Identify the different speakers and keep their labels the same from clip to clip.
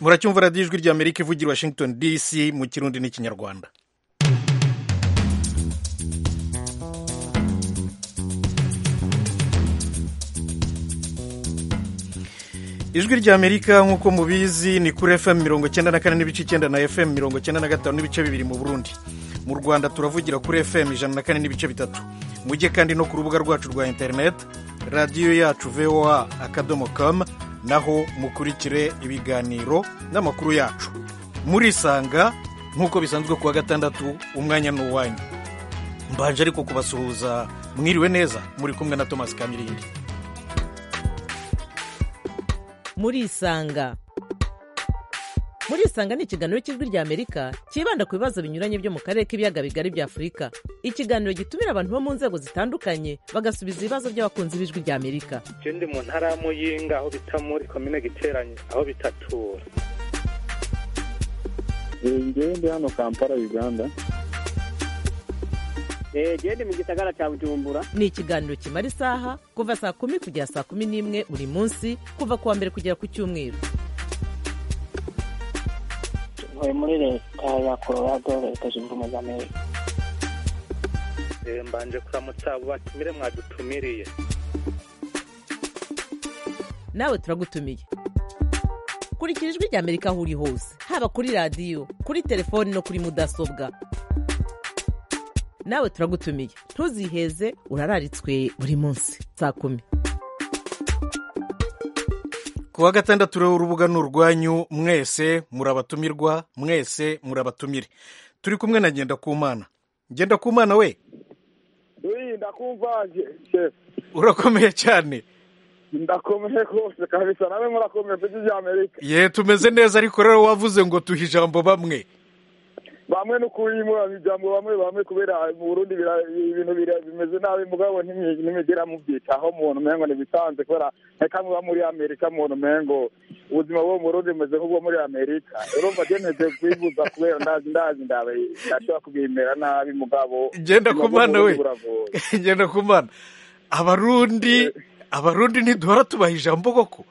Speaker 1: muracyumva radiyo ijwi rya amerika ivugira washington dc mu kirundi n'ikinyarwanda ijwi rya amerika nk'uko mubizi ni kuri fm mirongo icyenda na kane n'ibice icyenda na fm mirongo icyenda na gatanu n'ibice bibiri mu burundi mu rwanda turavugira kuri fm ijana na kane n'ibice bitatu mujye kandi no ku rubuga rwacu rwa interineti radiyo yacu voa akadomo kamu naho mukurikire ibiganiro n'amakuru yacu murisanga nk'uko bisanzwe ku wa gatandatu umwanya ni uwanyu mbanje ariko kubasuhuza mwiriwe neza muri kumwe na thomas kamirindi
Speaker 2: murisanga murisanga ni ikiganiro cy'ijwi rya amerika cyibanda ku bibazo binyuranye byo mu karere k'ibiyaga bigari bya afurika ikiganiro gitumira abantu bo mu nzego zitandukanye bagasubiza ibibazo by'abakunzi b'ijwi rya amerika
Speaker 3: je ndi mu ntara ya muyinga aho bita muri komine giteranye aho bitatura
Speaker 4: ngewe ndi hano kampala uganda
Speaker 5: gende mu gisagara cya bujumbura
Speaker 2: ni ikiganiro kimara isaha kuva saa kumi kugera saa kumi n'imwe buri munsi kuva ku wa mbere kugera ku cyumweru
Speaker 6: ntuye muri leta ya colorado leta zunze ubumwe z'amerika
Speaker 3: Eh, mbanje kuramutsa abo batumire mwadutumiriye
Speaker 2: nawe turagutumiye kurikira ijwi rya amerika aho uri hose haba kuri radiyo kuri telefoni no kuri mudasobwa nawe turagutumiye ntuziheze urararitswe buri munsi saa kumi
Speaker 1: ku wa gatandatu rero urubuga ni urwanyu mwese murabatumirwa mwese murabatumire turi kumwe na ngendakumana ngendakumana we
Speaker 7: Uri ndakumvaje chef
Speaker 1: urakomeye cyane
Speaker 7: ndakomeye rwose kabisa nawe murakomeye ku isi ry'amerika
Speaker 1: ye tumeze neza ariko rero wavuze ngo duhe ijambo bamwe
Speaker 7: bamwe n'ukuri muraba ijambo bamwe bamwe kubera mu Burundi bira- ibintu bira- bimeze nabi mugabo ntimwi- ntimwigera mubyitaho umuntu umengo ntibisanzwe kubera reka muba muri amerika umuntu umengo ubuzima bwo mu Burundi bumeze nk'ubwo muri amerika urumva je nteze kwibuza kubera ndazi ndazi ndabe ndashobora kubimera nabi mugabo
Speaker 1: Genda
Speaker 7: ubuzima bwo mu
Speaker 1: kumana we.
Speaker 7: Burundi buragoye.
Speaker 1: ngendakumana abarundi abarundi ntiduhora tubaha ijambo koko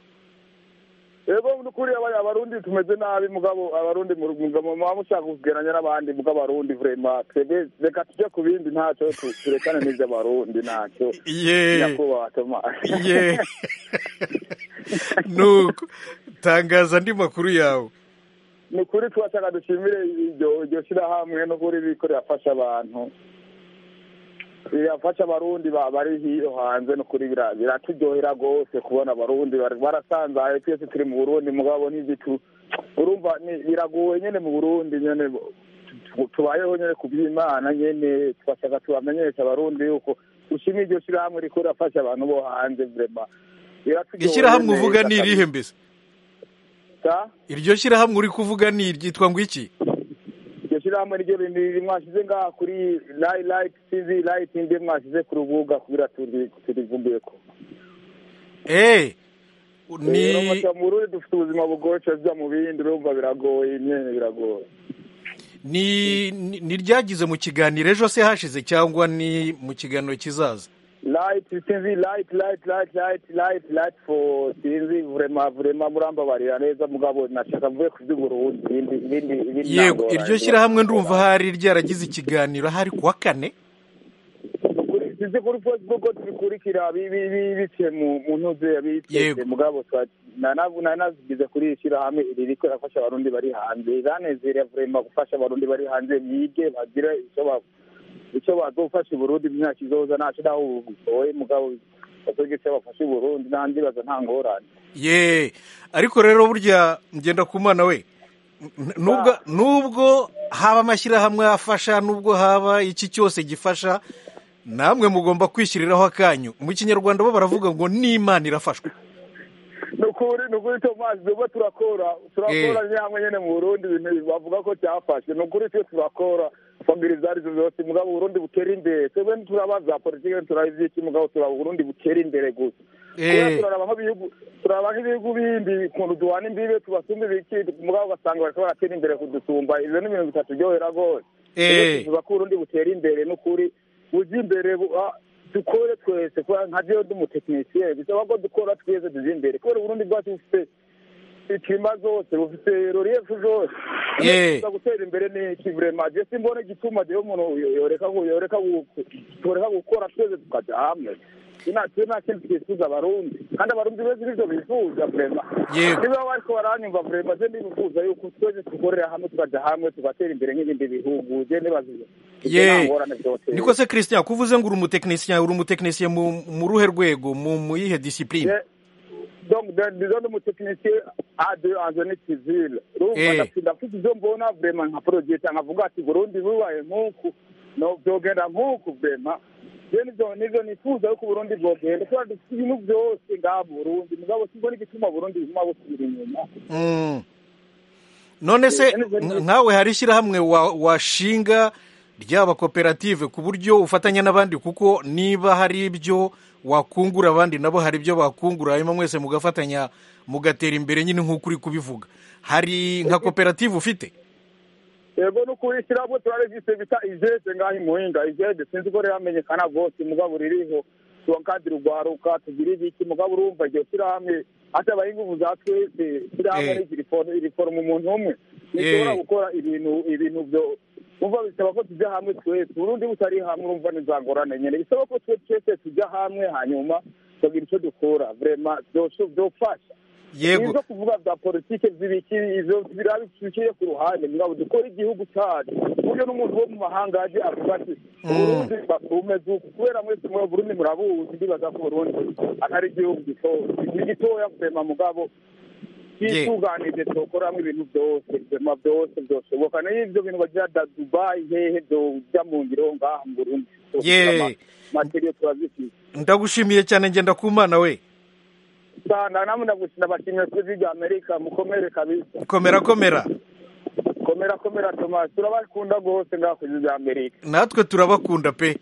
Speaker 7: Ego nukuri aba- abarundi tumeze nabi mugabo abarundi mu mugabo muba mushaka kugeranya n'abandi mugabo abarundi vraiment twebwe reka tujye ku bindi ntacyo tu- turekane n'ibyo abarundi ntacyo
Speaker 1: ye
Speaker 7: nyakubahwa Thomas
Speaker 1: ye nuko tangaza andi makuru yawe
Speaker 7: ni ukuri twashaka dushimire iryo iryo shyirahamwe no kuri riko rirafasha abantu rirafasha abarundi ba- bari hiyo hanze no kuri bira- biraturyohera rwose kubona abarundi bari- barasanzaye twese turi mu burundi mugabo n'igitu urumva ni- biragoye nyene mu burundi nyene bo- tu- tubayeho nyene ku by'imana nyene twashaka tubamenyesha abarundi yuko ushimira iryo shyirahamwe riko rirafasha abantu bo hanze vrema
Speaker 1: ishyirahamwe uvuga ni irihe mbese iryo shyirahamwe uri kuvuga ni iryitwa ngo iki
Speaker 7: iryo shyirahamwe niryo rinini mwashyize ngaha kuri layi layi tivi layi tindi mwashyize ku rubuga kugira turi- turivumbuye ko
Speaker 1: eee
Speaker 7: Eh,
Speaker 1: ni
Speaker 7: urumva mu Burundi dufite ubuzima bugoye tujya mu bindi urumva biragoye imyene biragoye
Speaker 1: ni ni- ni iryagize mu kiganiro ejo se hashize cyangwa ni mu kiganiro kizaza
Speaker 7: light sinzi light light light light light light for sinzi vrema vrema murambabarira neza mugabo nashaka mvuye ku by'uburundi ibindi ibindi ibindi
Speaker 1: yego
Speaker 7: nangora.
Speaker 1: iryo shyirahamwe ndumva hari ryaragize ikiganiro hari kuwa kane
Speaker 7: Kuri- sinzi kuri facebook ko tubikurikira bi- bi- bi- biciye mu mu ntuze
Speaker 1: Yego.
Speaker 7: yabitse mugabo twa- na- na- na- nazigize kuri iri shyirahamwe iri riko rafasha abarundi bari hanze iranezerera vrema gufasha abarundi bari hanze bige bagire icyo ba- icyo bazofasha uburundi mu myaka izoza ntaco naho bugoye mugabo bazogira icyo bafasha uburundi nta ndibaza nta ngorane
Speaker 1: ye ariko rero burya ngenda ku mwana we n- nubwo nubwo haba amashyirahamwe afasha nubwo haba iki cyose gifasha namwe mugomba kwishyiriraho akanyu mu kinyarwanda bo baravuga ngo n'imana irafashwa
Speaker 7: nukuri nukuri tomazi tuba turakora turakora nyamwe nyene mu burundi ibintu bavuga ko cyafashwe nukuri twe turakora fagiri izo arizo zose mugabo uburundi butera imbere twebwe ntiturabaza politiki ntituraba ivyiki mugabo turaba uburundi butera imbere gusa kubera
Speaker 1: Eh,
Speaker 7: turaraba nk'ibihugu turaraba nk'ibihugu bindi ukuntu duhana imbibe tubasumba ibiki mugabo ugasanga bariko baratera imbere kudusumba ivyo ni ibintu bitaturyohera rwose
Speaker 1: eh,
Speaker 7: tuvuga ko urundi butera imbere n'ukuri ujya imbere bu- ah, dukore twese kubera nka jewe ndi umutekinisiye bisaba ko dukora twese tujya imbere kubera uburundi bwacu bufite ikima zose bufite rorefu zose
Speaker 1: Eh.
Speaker 7: Kuza gutera imbere ni iki vrema je simbona igituma je umuntu yoreka ku- yoreka ku- yoreka gukora twese tukaja hamwe inatwe nta kintu twifuza abarundi kandi abarundi beza nivyo bifuza vrema
Speaker 1: Yego.
Speaker 7: niba bariko baranyumva vrema je ndibifuza yuko twese tukorera hamwe tukaja hamwe tugatera imbere nk'ibindi bihugu je nibaziye
Speaker 1: Ye. niko se christian kuvuze ngo uri umutekinisiye uri umutekinisiye mu mu ruhe rwego mu mu yihe disipurine
Speaker 7: Eh, donc de- disons n'umutekinisiye ade anzoni kivile
Speaker 1: Eh.
Speaker 7: urumva ndafite ibyo mbona vrema nka porojeta nkavuga ati burundi bubaye nk'uku no byogenda nk'uku vrema je nivyo nivyo nifuza yuko uburundi bwogenda kubera dufite ibintu byose ngaha mu burundi mugabo simbona igituma uburundi buguma busubira inyuma
Speaker 1: Mm. none se
Speaker 7: Eh,
Speaker 1: nk- nkawe hari ishyirahamwe wa- washinga ryaba koperative ku buryo ufatanya n'abandi kuko niba hari ibyo wakungura abandi nabo hari ibyo bakungura hanyuma mwese mugafatanya mugatera imbere nyine nk'uko uri kubivuga hari nka koperative ufite
Speaker 7: yego no kurishyira abo turaregise bita ijese ngaho imuhinga ijede sinzi ko riramenyekana rwose mugabo ririho tuwakadi rugwaruka tugira ibiki mugabo urumva iryo shyirahamwe hata abahinga ubu za twese shyirahamwe
Speaker 1: Eh.
Speaker 7: rigiriforo- riforoma umuntu umwe ntishobora
Speaker 1: Eh.
Speaker 7: gukora ibintu ibintu byo umva bisaba ko tujya hamwe twese urundi butari hamwe urumva nizangorane nyine bisaba ko twe twese tujya hamwe hanyuma tukagira icyo dukora vrema byosho- byofasha
Speaker 1: yego
Speaker 7: ibyo kuvuga bya politiki zibiki ibyo biraba biciye ku ruhande mugabo dukora igihugu cyacu ku buryo n'umuntu wo mu mahanga aje avuga ati uburundi bakumeze uku kubera mwese mwe burundi murabuzi ndibaza ko burundi atari igihugu gitoya ni gitoya kurema mugabo twitunganije tukoramo ibintu byose ibirema byose byoshoboka niyo ibyo bintu bagira da dubayi hehe byojya mu ngiro ngaha mu burundi
Speaker 1: Ye.
Speaker 7: materiyo turazifite
Speaker 1: ndagushimiye cyane ngenda ku mana we
Speaker 7: sana namwe ndagushina bashimye kuri rya amerika mukomere kabisa
Speaker 1: komera komera
Speaker 7: komera komera tomasi turabakunda rwose ngaho ku gihugu amerika
Speaker 1: natwe turabakunda pe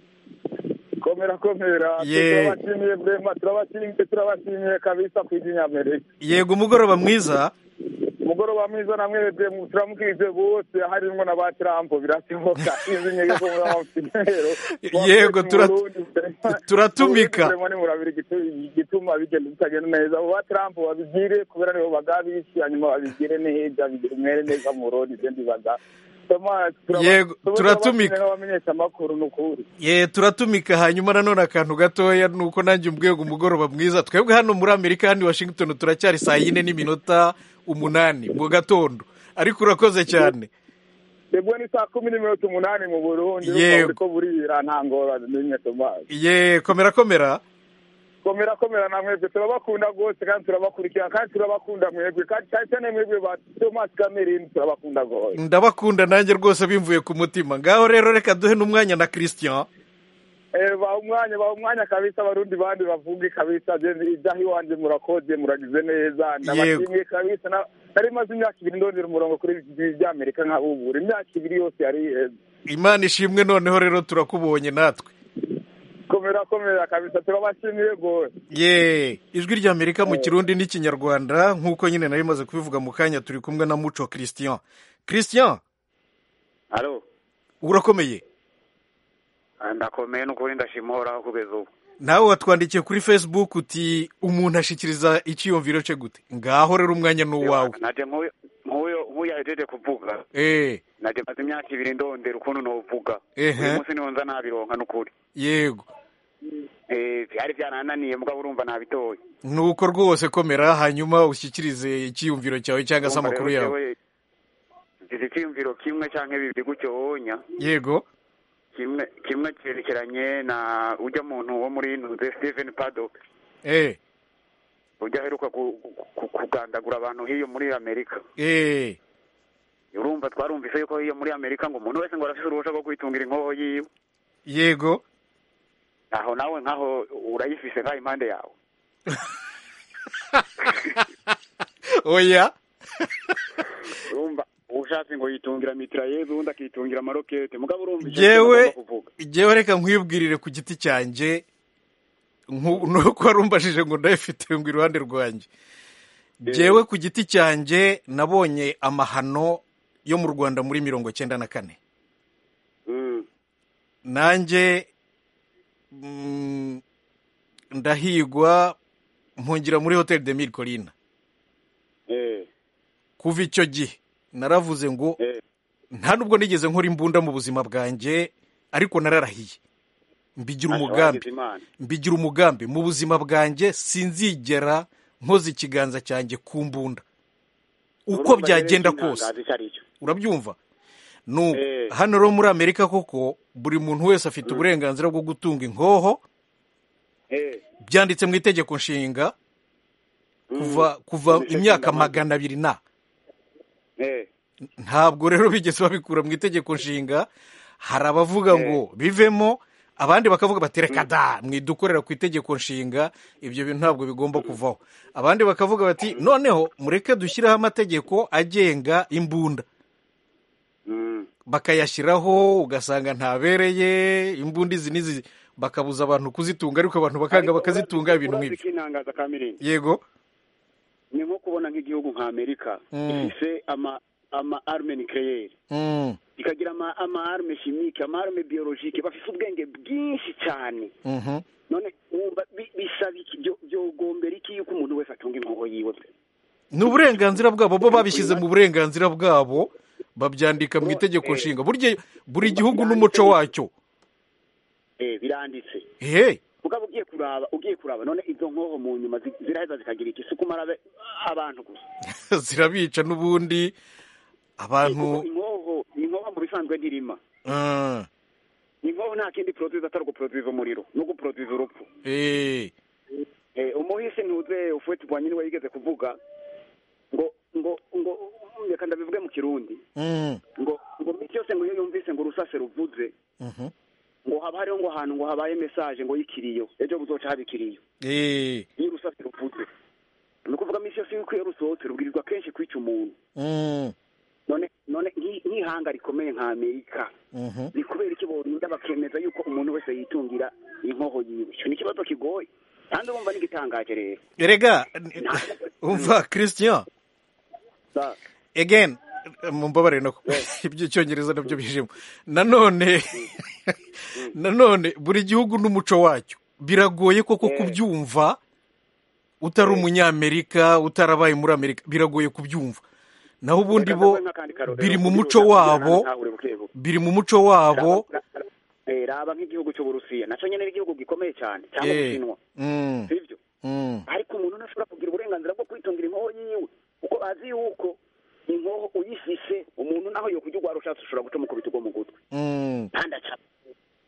Speaker 7: komera komera
Speaker 1: Ye.
Speaker 7: turabashimiye vrema turabashimiye turabashimiye kabisa ku gihugu amerika
Speaker 1: yego umugoroba mwiza
Speaker 7: umugoroba mwiza namwebwe turamukije bose harimo na ba tirampo birashoboka izinyeyo ko muri amafinero
Speaker 1: Yego, tura- turatumika.
Speaker 7: nimurabiri igituma bigenda bitagenda neza abo ba tirampo babigire kubera nibo bagabisi hanyuma babigire neza bigire umwere neza mu burundu ibyo ndibaza Thomas, turaba-
Speaker 1: Yego,
Speaker 7: turaba-
Speaker 1: turatumika.
Speaker 7: turabashimira n'abamenyesha amakuru ni ukuri
Speaker 1: ye turatumika hanyuma nanone akantu gatoya ni uko nanjye umbwego umugoroba mwiza twebwe hano muri amerika hano i washington turacyari saa yine n'iminota umunani mu gatondo ariko urakoze cyane
Speaker 7: yego ni saa kumi n'iminota umunani mu burundi
Speaker 1: Yego.
Speaker 7: ko burira nta ngorane n'imwe Thomas.
Speaker 1: ye komera komera
Speaker 7: komera komera na mwebwe turabakunda rwose kandi turabakurikira kandi turabakunda mwebwe kandi cyane cyane mwebwe ba tomasi kamerini turabakunda rwose
Speaker 1: ndabakunda nanjye rwose bimvuye ku mutima ngaho rero reka duhe n'umwanya na christian
Speaker 7: Eh, baha umwanya baha umwanya kabisa abarundi bandi bavuge kabisa je ibyaha iwanjye murakoze muragize neza ndabashimiye kabisa na- nari maze imyaka ibiri ndondera umurongo kuri ibi gihugu bya amerika nkabubura imyaka ibiri yose yari iheze
Speaker 1: imana ishimwe noneho rero turakubonye natwe
Speaker 7: komera komera kabisa turabashimiye rwose
Speaker 1: ye ijwi rya amerika mu kirundi n'ikinyarwanda nk'uko nyine nari maze kubivuga mu kanya turi kumwe na muco christian christian
Speaker 8: alo
Speaker 1: urakomeye
Speaker 8: ndakomeye n'ukuri ndashima uhoraho kugeza ubu
Speaker 1: nawe watwandikiye kuri facebook uti umuntu ashikiriza icyiyumviro cye gute ngaho rero umwanya ni uwawe
Speaker 8: naje nk'uyo nk'uyo- nk'uyu ahejeje kuvuga
Speaker 1: Eh,
Speaker 8: naje maze imyaka ibiri ndondera ukuntu novuga
Speaker 1: Ehe.
Speaker 8: uyu munsi niho nza nabironka n'ukuri
Speaker 1: yego
Speaker 8: Eh, byari byarananiye mugabo urumva nabitoye
Speaker 1: ni uko rwose komera hanyuma ushyikirize icyiyumviro cyawe cyangwa se amakuru yawe
Speaker 8: izi icyiyumviro kimwe cyangwa bibiri gutyo wonya
Speaker 1: yego
Speaker 8: kimwe kimwe cyerekeranye na ujya muntu wo muri ntuze Stephen Paddock
Speaker 1: eh
Speaker 8: ujya aheruka ku- ku- ku- kugandagura abantu hiyo muri Amerika
Speaker 1: eh
Speaker 8: urumva twarumvise yuko hiyo muri Amerika ngo umuntu wese ngo arafise uruhusha rwo kwitungira inkoho yiwe
Speaker 1: yego
Speaker 8: aho nawe nkaho urayifise nkaho impande yawe
Speaker 1: oya
Speaker 8: urumva ushatse ngo yitungira mitrayeuse ubundi akitungira amarokete mugabo urumva icyo
Speaker 1: jewe
Speaker 8: agomba kuvuga
Speaker 1: jewe reka nkwibwirire ku giti cyanjye nku- nuko warumbajije ngo ndayifite ngo iruhande rwanjye jewe ku giti cyanjye nabonye amahano yo mu rwanda muri mirongo cyenda na kane
Speaker 8: Mm.
Speaker 1: nanjye mm, ndahigwa mpungira muri hotel de mille colina
Speaker 8: Eh.
Speaker 1: kuva icyo gihe naravuze ngo
Speaker 8: Eh.
Speaker 1: nta nubwo nigeze nkora imbunda mu buzima bwanjye ariko nararahiye mbigira
Speaker 8: Ntacyo
Speaker 1: umugambi
Speaker 8: wagize Imana.
Speaker 1: mbigira umugambi mu buzima bwanjye sinzigera nkoza ikiganza cyanjye ku mbunda uko
Speaker 8: Urumva rero
Speaker 1: byagenda
Speaker 8: ikintangaza
Speaker 1: kose
Speaker 8: icyo ari cyo.
Speaker 1: urabyumva nu
Speaker 8: Eh.
Speaker 1: hano rero muri amerika koko buri muntu wese afite uburenganzira bwo gutunga inkoho
Speaker 8: Eh,
Speaker 1: byanditse mu itegeko nshinga
Speaker 8: mm,
Speaker 1: kuva kuva
Speaker 8: Nicyo
Speaker 1: imyaka
Speaker 8: kintangaza.
Speaker 1: magana abiri na
Speaker 8: eh,
Speaker 1: ntabwo rero bigeze babikura mu itegeko nshinga hari abavuga ngo bivemo abandi bakavuga bati reka da mwidukorera ku itegeko nshinga ibyo bintu ntabwo bigomba kuvaho abandi bakavuga bati noneho mureke dushyireho amategeko agenga imbunda
Speaker 8: mm,
Speaker 1: bakayashyiraho ugasanga ntabereye imbunda izi n'izi bakabuza abantu kuzitunga ariko abantu bakanga
Speaker 8: Ariko
Speaker 1: bakazitunga
Speaker 8: urazi-
Speaker 1: ibintu
Speaker 8: urazi
Speaker 1: nk'ibyo
Speaker 8: ikintangaza ka Mirindi?
Speaker 1: yego
Speaker 8: ni nko kubona nk'igihugu nka amerika
Speaker 1: Mm.
Speaker 8: ifise ama ama arme nucleaire
Speaker 1: Mm,
Speaker 8: ikagira ama ama arme chimique ama arme biologique bafise ubwenge bwinshi cyane
Speaker 1: mhm.
Speaker 8: none wumva bi- bisaba iki byo- byogombera iki yuko umuntu wese atunga inkoho yiwe
Speaker 1: ni uburenganzira bwabo bo babishyize mu burenganzira bwabo babyandika mu itegeko nshinga burya buri gihugu n'umuco wacyo
Speaker 8: eh biranditse
Speaker 1: ehe
Speaker 8: mugabo ugiye kuraba ugiye kuraba none izo nkoho mu nyuma zi- ziraheza zikagira iki si kumara abe- abantu gusa
Speaker 1: zirabica n'ubundi
Speaker 8: kuko
Speaker 1: abantu
Speaker 8: inkoho inkoho mu bisanzwe ntirima
Speaker 1: Ah,
Speaker 8: inkoho nta kindi produce atari uguporoduza umuriro no guporoduza urupfu
Speaker 1: eh,
Speaker 8: Eh, umuhisi ntuze ufuwe tubanye niwe yigeze kuvuga ngo ngo ngo reka ndabivuge mu kirundi
Speaker 1: mm,
Speaker 8: ngo ngo miti yose ngo iyo yumvise ngo urusase ruvuze
Speaker 1: mhm.
Speaker 8: ngo haba hariho ngo ahantu ngo habaye mesaje ngo y'ikiriyo ejo buzoca haba ikiriyo
Speaker 1: Eh,
Speaker 8: iyo urusase ruvuze ni ukuvuga misi yose yuko iyo rusohotse rubwirizwa kenshi kwica umuntu
Speaker 1: mm,
Speaker 8: none none nk'i- nk'ihanga rikomeye nka amerika
Speaker 1: mhm.
Speaker 8: ni kubera iki borinda bakemeza yuko umuntu wese yitungira inkoho yiwe icyo ni ikibazo kigoye kandi urumva n'igitangaje rero
Speaker 1: erega n- umva christian
Speaker 8: Sa-
Speaker 1: again mumbabarire nako iby'icyongereza nabyo bijemo nanone nanone buri gihugu n'umuco wacyo biragoye koko kubyumva utari umunyamerika utarabaye muri amerika biragoye kubyumva naho ubundi
Speaker 8: Reka
Speaker 1: bo
Speaker 8: ndaguhe nk'akandi karorero.
Speaker 1: biri mu muco wabo
Speaker 8: Ntahure bukebuke.
Speaker 1: biri mu muco wabo
Speaker 8: Raba- ra- eh, raba nk'igihugu cy'uburusiya nacyo nyine ni igihugu gikomeye cyane cyangwa
Speaker 1: Eh,
Speaker 8: ubushinwa
Speaker 1: mm,
Speaker 8: sibyo
Speaker 1: mm,
Speaker 8: ariko umuntu ntashobora kugira uburenganzira bwo kwitungira inkoho yiwe kuko azi yuko inkoho uyifise umuntu naho yo kujya urwara ushatse ushobora guca umukubita ugwa mu gutwi
Speaker 1: mm.
Speaker 8: kandi aca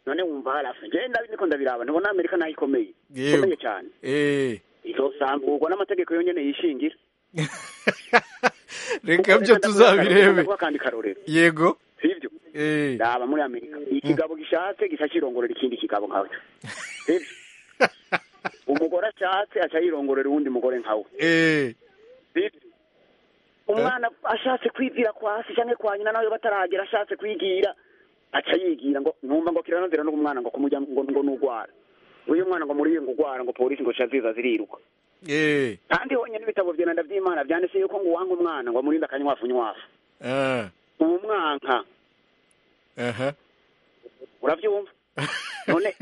Speaker 8: none wumva harafu ngenda niko ndabiraba ntibona amerika nayo ikomeye
Speaker 1: Yewe.
Speaker 8: ikomeye cyane
Speaker 1: Eh.
Speaker 8: izosambugwa n'amategeko yonyine yishingira
Speaker 1: reka
Speaker 8: Kuko
Speaker 1: byo
Speaker 8: reka ndaguhe akarorero,
Speaker 1: tuzabirebe
Speaker 8: ndaguhe akandi karorero
Speaker 1: yego
Speaker 8: sibyo
Speaker 1: eh.
Speaker 8: raba muri amerika ikigabo gishatse gica kirongorera ikindi kigabo nkawe Sibyo? umugore ashatse aca yirongorera uwundi mugore nkawe
Speaker 1: Eh.
Speaker 8: Sibyo? umwana ashatse kwibwira kwa se cyangwa kwa nyina nawe bataragera ashatse kwigira aca yigira ngo numva ngo kiranozera n'uwo mwana ngo kumujya ngo ngo nugwara uyu mwana ngo muri ngo ugwara ngo polisi ngo shaziza ziriruka
Speaker 1: Eh.
Speaker 8: kandi honyine ibitabo bya ndabyimana byanditse yuko ngo uwanga umwana ngo amurinde akanywafu nywafu
Speaker 1: Ah.
Speaker 8: ubu mwanka
Speaker 1: Aha.
Speaker 8: urabyumva none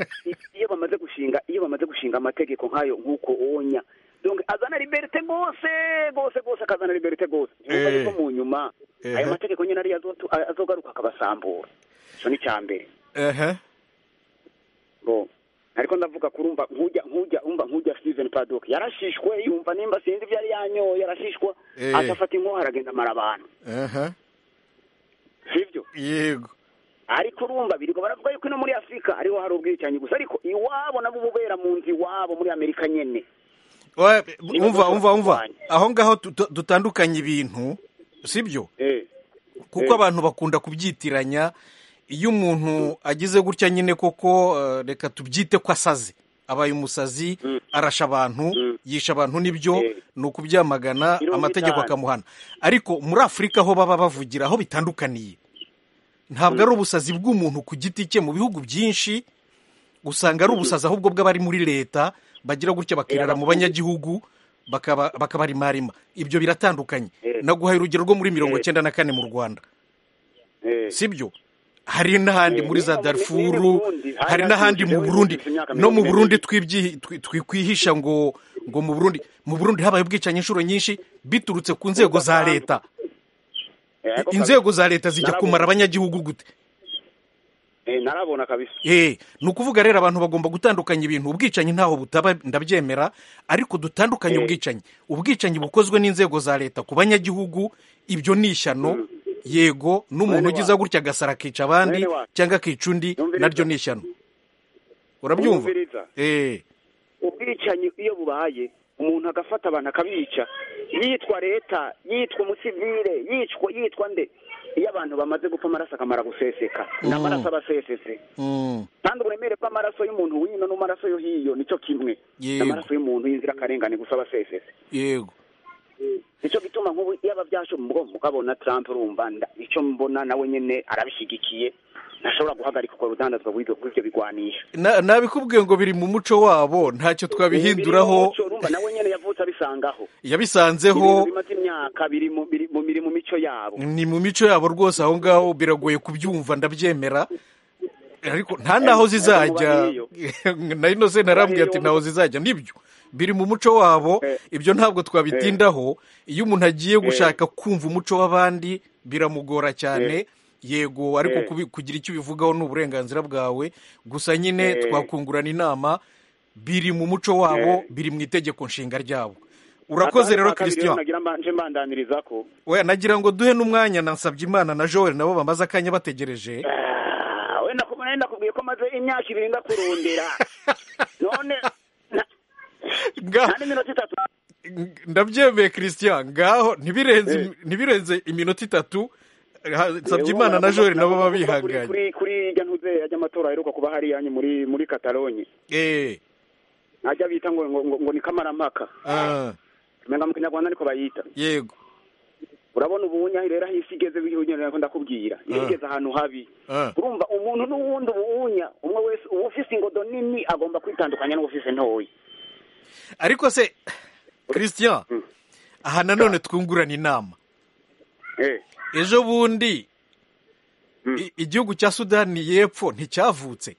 Speaker 8: iyo bamaze gushinga iyo bamaze gushinga amategeko nk'ayo nk'uko wonya donc azana liberite rwose rwose rwose akazana liberite rwose
Speaker 1: Eh.
Speaker 8: yuko mu nyuma
Speaker 1: Eh.
Speaker 8: ayo mategeko nyine ariyo azotu- a- azogaruka akabasambura icyo ni icya mbere
Speaker 1: Aha.
Speaker 8: Bo. ariko ndavuga kurumva nk'ujya nk'ujya umva nk'ujya steven padok yarashishwe yumva nimba sinzi ibyo yari yanyoye yarashishwa
Speaker 1: Eh.
Speaker 8: agafata inkoho aragenda amara abantu
Speaker 1: Aha.
Speaker 8: sibyo
Speaker 1: yego
Speaker 8: ariko urumva birirwa baravuga yuko ino muri afurika ariho hari ubwicanyi gusa ariko iwabo nabo ububera mu nzu iwabo muri amerika nyene
Speaker 1: Wa-
Speaker 8: Niba
Speaker 1: umva umva umva
Speaker 8: dushobora kurwanya.
Speaker 1: aho ngaho tut- dutandukanye ibintu sibyo kuko
Speaker 8: Eh.
Speaker 1: abantu bakunda kubyitiranya iyo umuntu agize gutya nyine koko eh, reka tubyite ko asaze abaye umusazi arasha abantu yisha abantu nibyo
Speaker 8: Eh.
Speaker 1: ni ukubyamagana
Speaker 8: Mirongo
Speaker 1: amategeko
Speaker 8: itanu.
Speaker 1: akamuhana ariko muri afurika aho baba bavugira aho bitandukaniye ntabwo ari ubusazi bw'umuntu ku giti cye mu bihugu byinshi usanga ari ubusazi ahubwo bw'abari muri leta bagira gutya bakirara mu banyagihugu bakaba bakabarimarima ibyo biratandukanye
Speaker 8: Eh.
Speaker 1: naguhaye urugero rwo muri mirongo
Speaker 8: Eh.
Speaker 1: icyenda na kane mu rwanda sibyo hari n'ahandi
Speaker 8: Eh,
Speaker 1: muri za
Speaker 8: niba mu-
Speaker 1: darifuru
Speaker 8: niba mu Burundi, hari
Speaker 1: hari n'ahandi mu
Speaker 8: n'ahandi
Speaker 1: burundi
Speaker 8: bujije imyaka
Speaker 1: no mu
Speaker 8: mirongo
Speaker 1: burundi
Speaker 8: irindwi.
Speaker 1: twibyi- twi- twikwihisha ngo ngo mu burundi mu burundi habaye ubwicanyi inshuro nyinshi biturutse ku nzego za leta
Speaker 8: Yego,
Speaker 1: inzego za leta zijya
Speaker 8: Narabona.
Speaker 1: kumara abanyagihugu gute
Speaker 8: Eh, narabona kabisa
Speaker 1: Eh, ni ukuvuga rero abantu bagomba gutandukanya ibintu ubwicanyi ntaho butaba ndabyemera ariko dutandukanye
Speaker 8: Eh.
Speaker 1: ubwicanyi ubwicanyi bukozwe n'inzego za leta ku banyagihugu ibyo ni ishyano yego n'umuntu
Speaker 8: Mwene
Speaker 1: ugize
Speaker 8: wacu.
Speaker 1: gutya agasara akica abandi
Speaker 8: Mwene wacu.
Speaker 1: cyangwa akica undi
Speaker 8: Yumviriza.
Speaker 1: naryo ni ishyano urabyumva
Speaker 8: Yumviriza.
Speaker 1: Eh,
Speaker 8: ubwicanyi iyo bubaye umuntu agafata abantu akabica yitwa leta yitwa umusivire yicwa yitwa nde iyo abantu bamaze gupfa amaraso akamara guseseka ni amaraso aba asesetse
Speaker 1: mm,
Speaker 8: kandi uburemere bw'amaraso y'umuntu wino n'amaraso yo hiyo nicyo kimwe ni
Speaker 1: Yego.
Speaker 8: amaraso y'umuntu y'inzirakarengane gusa aba asesetse
Speaker 1: yego
Speaker 8: nicyo gituma nk'ubu yaba byasho mugo mukabona Trump urumva nda- icyo mbona nawe nyene arabishyigikiye ntashobora guhagarika ubwo rudandazwa bw'ibyo bw'ibyo bigwanisha
Speaker 1: Na- nabikubwiye ngo biri mu muco wabo ntacyo twabihinduraho
Speaker 8: Umuco, urumva nawe nyene yavutse abisangaho
Speaker 1: yabisanzeho
Speaker 8: Ibintu bimaze imyaka biri mu biri mu biri mu mico yabo
Speaker 1: ni mu mico yabo rwose aho ngaho biragoye kubyumva ndabyemera ariko nta n'aho zizajya na inoze narambwiye ati ntaho zizajya nibyo biri mu muco wabo
Speaker 8: Eh.
Speaker 1: ibyo ntabwo twabitindaho iyo umuntu agiye gushaka kumva umuco w'abandi biramugora cyane yego ariko
Speaker 8: Eh.
Speaker 1: kubi- kugira icyo ubivugaho ni uburenganzira bwawe gusa nyine
Speaker 8: Eh.
Speaker 1: twakungurana inama biri mu muco wabo
Speaker 8: Eh.
Speaker 1: biri mu itegeko nshinga ryabo urakoze rero christian
Speaker 8: nagira mbanje mbandaniriza ko
Speaker 1: we nagira ngo duhe n'umwanya na Nsabyimana na Joel nabo bamaze akanya bategereje
Speaker 8: Ah, wenda ku- wenda nakubwiye ko maze imyaka ibiri ndakurondera none na-
Speaker 1: Nga-
Speaker 8: nta n'iminota itatu
Speaker 1: ng- ndabyemeye christian ngaho ntibirenze ntibirenze iminota itatu ha- Nsabyimana na Joel nabo baba
Speaker 8: kuri
Speaker 1: bihanganye
Speaker 8: kuri- kuri irya ntuze y'amatora aheruka kuba hari yanyu muri muri katalonye
Speaker 1: Eh,
Speaker 8: najya bita ngo ngo, ngo, ngo ni kamarampaka
Speaker 1: ah,
Speaker 8: menga mu kinyarwanda niko bayita
Speaker 1: yego
Speaker 8: urabona ubu nyahi rero aho isi igeze bihunyera ndakubwira
Speaker 1: Ah.
Speaker 8: isi igeze ahantu habi
Speaker 1: Ah.
Speaker 8: urumva umuntu n'uwundi ubuwunya umwe wese uwufise ingodo nini agomba kwitandukanya n'uwufise ntoya
Speaker 1: ariko se christian
Speaker 8: Mm.
Speaker 1: aha nanone twungurana inama
Speaker 8: eh
Speaker 1: ejo bundi
Speaker 8: Mm.
Speaker 1: i- igihugu cya sudani y'epfo nticyavutse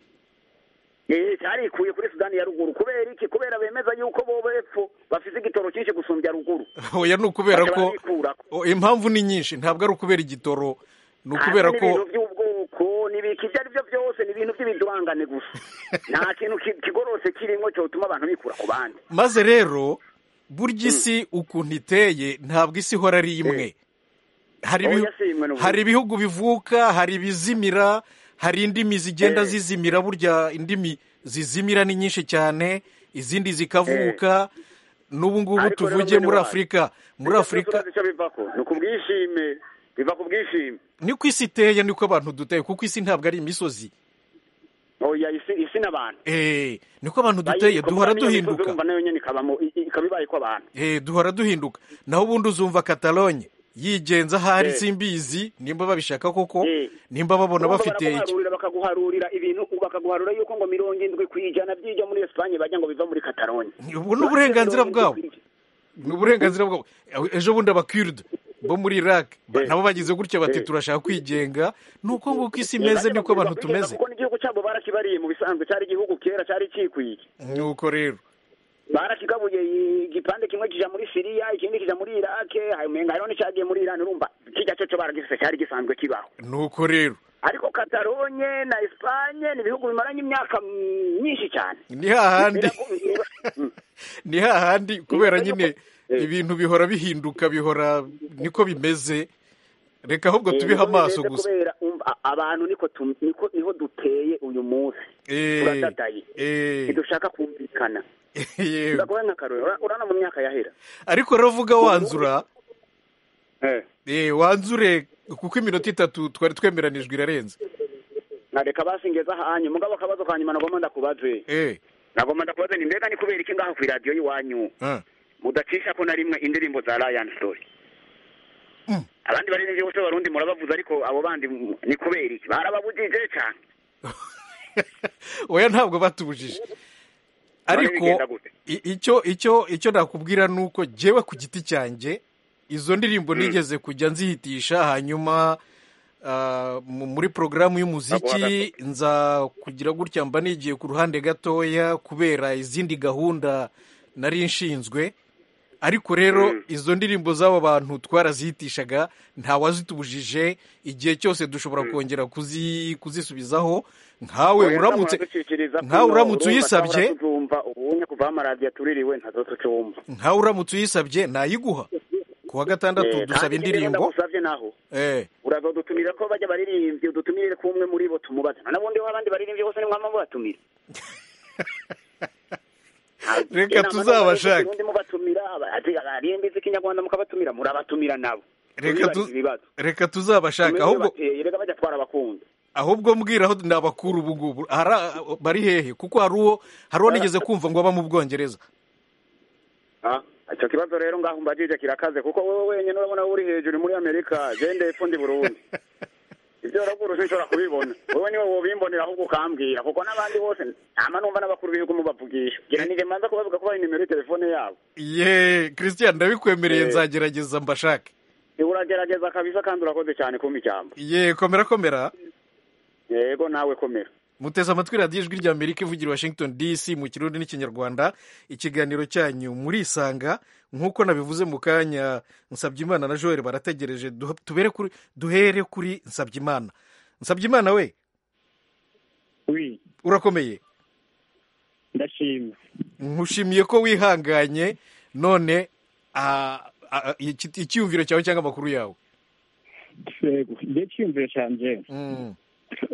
Speaker 8: eh cyarikuye kuri sudani ya ruguru kubera iki kubera bemeza yuko bo bepfo bafise igitoro cyinshi gusumbya ruguru
Speaker 1: oya ni ukubera
Speaker 8: Bakaba
Speaker 1: ko
Speaker 8: bikurako.
Speaker 1: o, impamvu ni nyinshi ntabwo ari ukubera igitoro ni ukubera
Speaker 8: Hanyuma
Speaker 1: ko
Speaker 8: n'ibintu by'ubwoko n'ibiki ibyo ari byo byose ni ibintu by'ibidurangane gusa nta kintu ki- kigororotse kirimo cyotuma abantu bikura ku bandi
Speaker 1: maze rero burya isi ukuntu iteye ntabwo isi ihora ari imwe hari
Speaker 8: Oya,
Speaker 1: ibihu-
Speaker 8: si imwe n'ubundi.
Speaker 1: hari ibihugu bivuka hari ibizimira hari indimi zigenda
Speaker 8: Eh.
Speaker 1: zizimira burya indimi zizimira ni nyinshi cyane izindi zikavuka n'ubu ngubu
Speaker 8: Ariko rero
Speaker 1: tuvuge
Speaker 8: mwene
Speaker 1: muri
Speaker 8: wanyu,
Speaker 1: afurika muri
Speaker 8: Ibyo byose
Speaker 1: afurika
Speaker 8: urazi icyo bivako ni ukubwishime biva ku bwishime
Speaker 1: niko isi iteye niko abantu duteye kuko isi ntabwo ari imisozi
Speaker 8: oya isi isi n'abantu
Speaker 1: Eh, niko abantu duteye
Speaker 8: Bayiriko,
Speaker 1: duhora
Speaker 8: kandi iyo misozi
Speaker 1: duhinduka
Speaker 8: urumva nayo nyine ikabamo i- i- ikaba ibaye ko abantu
Speaker 1: Eh, duhora duhinduka naho ubundi uzumva katalonye yigenza ahari
Speaker 8: Eh.
Speaker 1: simbizi nimba babishaka koko
Speaker 8: Eh.
Speaker 1: nimba babona
Speaker 8: Urumva
Speaker 1: bafite iki
Speaker 8: baraguharurira bakaguharurira ibintu bakaguharura yuko ngo mirongo indwi ku ijana by'ijya muri esipanye bajya ngo biva muri kataloni
Speaker 1: ubu ni uburenganzira bwabo ni uburenganzira bwabo ejo bundi abakiride bo muri iraq ba-
Speaker 8: Eh.
Speaker 1: nabo bagize gutya bati
Speaker 8: Eh.
Speaker 1: turashaka kwigenga ni uko nguko isi imeze niko abantu tumeze
Speaker 8: kuko n'igihugu cyabo barakibariye mu bisanzwe cyari igihugu kera cyari kikwiye
Speaker 1: ni uko rero
Speaker 8: barakigabuye i- igipande kimwe kija muri siriya ikindi kija muri irake umenga hariho n'icyagiye muri irani urumva kijya cyo cyo baragifise cyari gisanzwe kibaho
Speaker 1: ni uko rero
Speaker 8: ariko katalonye na esipanye ni ibihugu bimaranye imyaka mm, myinshi cyane
Speaker 1: ni hahandi
Speaker 8: Mm.
Speaker 1: ni hahandi kubera
Speaker 8: Biragoye
Speaker 1: nyine
Speaker 8: ko- Eh.
Speaker 1: ibintu bihora bihinduka bihora niko bimeze reka ahubwo
Speaker 8: Eh,
Speaker 1: tubihe
Speaker 8: niko
Speaker 1: amaso
Speaker 8: bimeze
Speaker 1: gusa
Speaker 8: kubera umva, a- abantu niko tu- niko- niho duteye uyu munsi
Speaker 1: Eh,
Speaker 8: turadadaye
Speaker 1: eh,
Speaker 8: ntidushaka kumvikana
Speaker 1: yewe.
Speaker 8: ndakubaha nk'akarore ura- urana mu myaka yahera
Speaker 1: ariko ravuga wanzura eh, wanzure kuko iminota itatu twari twemeranijwe irarenze
Speaker 8: nareka basingeza hanyu mugabo akabazo ka nyuma nagomba ndakubaze
Speaker 1: Eh,
Speaker 8: nagomba ndakubaze ni mbega ni kubera iki ngaho ku iradiyo y'iwanyu
Speaker 1: ah.
Speaker 8: mudacisha ko na rimwe indirimbo za Ryan Story
Speaker 1: Mm.
Speaker 8: abandi baririmbyi bose barundi murabavuze ariko abo bandi mm, ni kubera iki barababujije cyane
Speaker 1: oya ntabwo batubujije ariko
Speaker 8: bigenda gute?
Speaker 1: i- icyo icyo icyo nakubwira ni uko jyewe ku giti cyanjye izo ndirimbo nigeze kujya nzihitisha hanyuma ah, mu- muri porogaramu y'umuziki nza kugira gutya mba nigiye ku ruhande gatoya kubera izindi gahunda nari nshinzwe ariko rero izo ndirimbo z'aba bantu twarazihitishaga nta wazitubujije igihe cyose dushobora kongera kuzi- kuzisubizaho nkawe uramutse nkawe uramutse uyisabye
Speaker 8: ubunye kuva amaradiyo tuririwe ntazotucumva
Speaker 1: nkawe uramutse uyisabye nayiguha ku wa gatandatu dusaba indirimbo
Speaker 8: ndagusabye naho
Speaker 1: eh
Speaker 8: urazodutumira ko bajya baririmbyi udutumire ko umwe muri bo tumubaza na n'ubundi ho abandi baririmbyi bose nimwama mubatumira
Speaker 1: Reka tuzabashake.
Speaker 8: ubundi mubatumira aririmbi z'ikinyarwanda mukabatumira murabatumira nabo
Speaker 1: Reka tu-
Speaker 8: Tubibagire ibibazo
Speaker 1: reka tuzabashaka
Speaker 8: Tumeze
Speaker 1: ahubwo
Speaker 8: bateye, reka bajya twara abakunda
Speaker 1: ahubwo mbwiraho ni abakuru ubu ngubu Hari- bari hehe kuko hari uwo hari uwo nigeze kumva ngo aba mu bwongereza
Speaker 8: Ah, icyo kibazo rero ngaho mbajije kirakaze kuko wowe wenyine urabona uri hejuru muri amerika jende epfo ndi burundi ibyo uraguruje nshobora kubibona wowe niwe wobimbonera ahubwo ukambwira kuko n'abandi bose ntama numva n'abakuru b'ibihugu mubavugisha ngira nije manza kubavuga ko bari nimero telefone yabo
Speaker 1: ye christian ndabikwemereye
Speaker 8: Eh.
Speaker 1: nzagerageza mbashake
Speaker 8: uragerageza kabisa kandi urakoze cyane kumpa ijambo
Speaker 1: ye komera komera
Speaker 8: yego nawe komera
Speaker 1: muteze amatwi radiyo ijwi rya amerika ivugira i washington dc mu kirundi n'ikinyarwanda ikiganiro cyanyu murisanga nk'uko nabivuze mu kanya nsabye na joel barategereje duha- tubere kuri duhere kuri nsabye imana we
Speaker 6: wi
Speaker 1: urakomeye
Speaker 6: ndashima
Speaker 1: nkushimiye ko wihanganye none ah, ah, iki- icyiyumviro cyawe cyangwa amakuru yawe
Speaker 6: sego njye cyiyumviro cyanje
Speaker 1: Mm.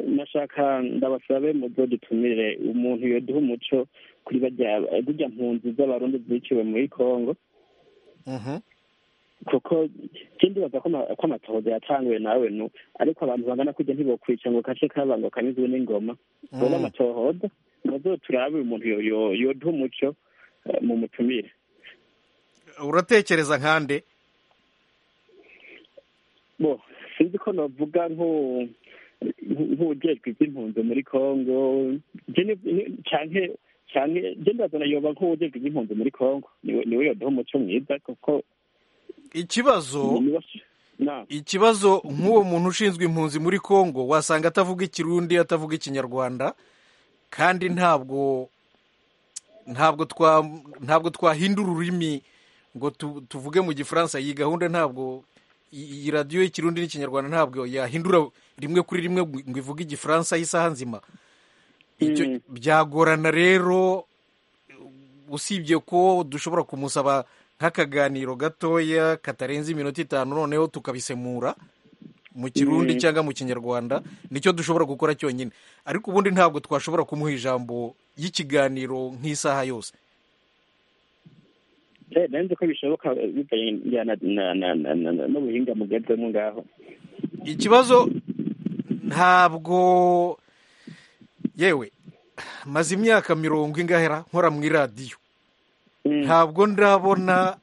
Speaker 6: nashaka ndabasabe muzodutumire umuntu yoduha umuco kuri bajya zijya mpunzi z'abarundi ziciwe muri kongo
Speaker 1: Mhm.
Speaker 6: kuko ikindi baza ko ama- ko amatohoza yatanguye nawe nu ariko abantu bangana kujya ntibokwica ngo kace kabanga kanyuzwe n'ingoma boba amatohoza muzoturabe umuntu yo- yo- yoduha umuco eh, mumutumire
Speaker 1: uratekereza nkande
Speaker 6: bo sinzi ko navuga nk'u- nk'ujejwe iby'impunzi muri kongo Je ni- ni- canke canke je ndazana yoba nk'ujejwe iby'impunzi muri kongo niwe niwe yoduha umuco mwiza kuko
Speaker 1: ikibazo
Speaker 6: niwe na
Speaker 1: ikibazo nk'uwo muntu ushinzwe impunzi muri congo wasanga atavuga ikirundi atavuga ikinyarwanda kandi ntabwo ntabwo twa ntabwo twahindura ururimi ngo tu- tuvuge mu gifaransa iyi gahunda ntabwo iyi iyi radiyo y'ikirundi n'ikinyarwanda ntabwo yahindura rimwe kuri rimwe ngo ivuge igifaransa y'isaha nzima Icyo-
Speaker 6: Mm.
Speaker 1: byagorana rero usibye ko dushobora kumusaba nk'akaganiro gatoya katarenze iminota itanu noneho tukabisemura mu kirundi
Speaker 6: Mm.
Speaker 1: cyangwa mu kinyarwanda nicyo dushobora gukora cyonyine ariko ubundi ntabwo twashobora kumuha ijambo y'ikiganiro nk'isaha yose
Speaker 6: Eh, nari nzi ko bishoboka eh, bivanye na- na- na- na- na- na- n'ubuhinga mugezemo ngaho
Speaker 1: ikibazo ntabwo yewe maze imyaka mirongo ingahera nkora mu iradiyo
Speaker 6: Mm.
Speaker 1: ntabwo ndabona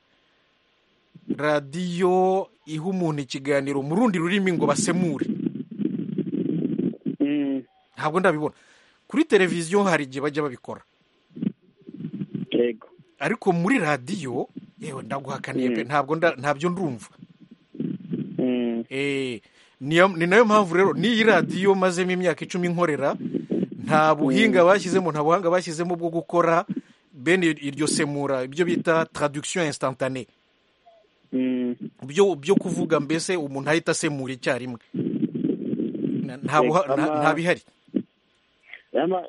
Speaker 1: radiyo iha umuntu ikiganiro mu rundi rurimi ngo basemure
Speaker 6: Mm.
Speaker 1: ntabwo ndabibona kuri televiziyo hari igihe bajya babikora
Speaker 6: yego
Speaker 1: ariko muri radiyo yewe ndaguhakaniye pe
Speaker 6: Mm.
Speaker 1: ntabwo nda- ntabyo ndumva
Speaker 6: Mm.
Speaker 1: Eh, niyo- ni nayo mpamvu rero n'iyi radiyo mazemo imyaka icumi nkorera nta buhinga bashyizemo nta buhanga bashyizemo bwo gukora bene iryo semura ibyo bita traduction instantane
Speaker 6: Mm.
Speaker 1: byo byo kuvuga mbese umuntu ahita asemura icyarimwe Na- nta buha-
Speaker 6: Reka
Speaker 1: nta-
Speaker 6: ma-
Speaker 1: nta bihari
Speaker 6: Ama-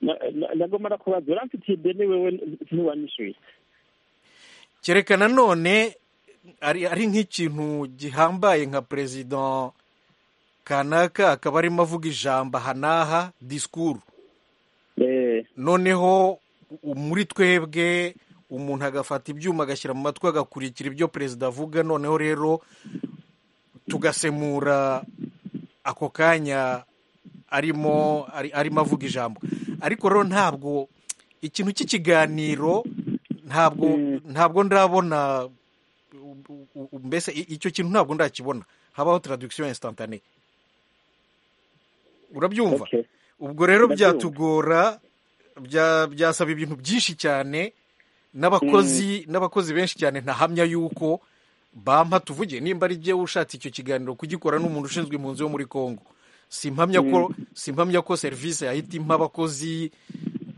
Speaker 6: na- na- nagomba nakubaza uramfitiye ideni wewe ntiwanyishyuye
Speaker 1: kereka nanone ari ari nk'ikintu gihambaye nka perezida kanaka akaba arimo avuga ijambo aha n'aha disikuru
Speaker 6: Eh,
Speaker 1: noneho u- muri twebwe umuntu agafata ibyuma agashyira mu matwi agakurikira ibyo perezida avuga noneho rero tugasemura ako kanya arimo ari- arimo avuga ijambo ariko rero ntabwo ikintu cy'ikiganiro ntabwo ntabwo ndabona u- u- u- mbese i- icyo kintu ntabwo ndakibona habaho traduction instantane urabyumva
Speaker 6: okay
Speaker 1: ubwo rero
Speaker 6: Ndabyumva.
Speaker 1: byatugora bya- byasaba ibintu byinshi cyane n'abakozi n'abakozi benshi cyane ntahamya yuko bampa tuvuge nimba ari jyewe ushatse icyo kiganiro kugikora n'umuntu ushinzwe impunzi wo muri congo simpamya ko simpamya ko serivisi yahita impa abakozi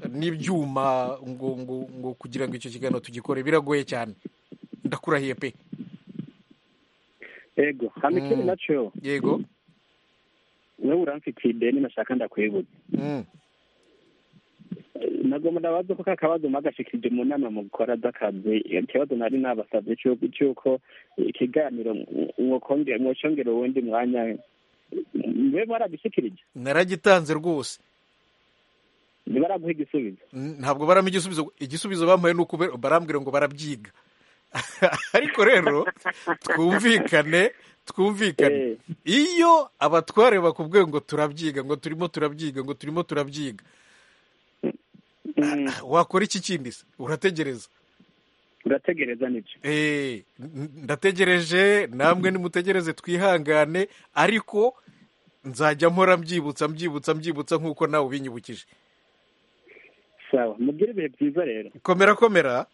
Speaker 1: n'ibyuma ngo ngo ngo kugira ngo icyo kiganiro tugikore biragoye cyane ndakurahiye pe
Speaker 4: ego hano ikindi nacyo
Speaker 1: yego
Speaker 4: wowe uramfitiye ideni nashaka ndakwibuza
Speaker 1: Mm.
Speaker 4: nagomba ndabaza ko kakabazo mwagashikirije mu nama mukora z'akazi ikibazo nari nabasabye cy'uko cy'uko ikiganiro mwokongera mwoshongera uwundi mwanya mbe baragishikirije
Speaker 1: naragitanze rwose
Speaker 4: ntibaraguha igisubizo
Speaker 1: N- ntabwo barama igisubizo igisubizo bampaye ni uko be- barambwira ngo barabyiga ariko rero twumvikane twumvikane
Speaker 4: Eh.
Speaker 1: iyo abatware bakubwiye ngo turabyiga ngo turimo turabyiga ngo turimo turabyiga
Speaker 4: Mm,
Speaker 1: wakora iki kindi se urategereza
Speaker 4: urategereza nibyo
Speaker 1: Eh, n- ndategereje namwe nimutegereze twihangane ariko nzajya mpora mbyibutsa mbyibutsa mbyibutsa nk'uko nawe ubinyibukije
Speaker 4: sawa mugire ibihe byiza rero
Speaker 1: komera komera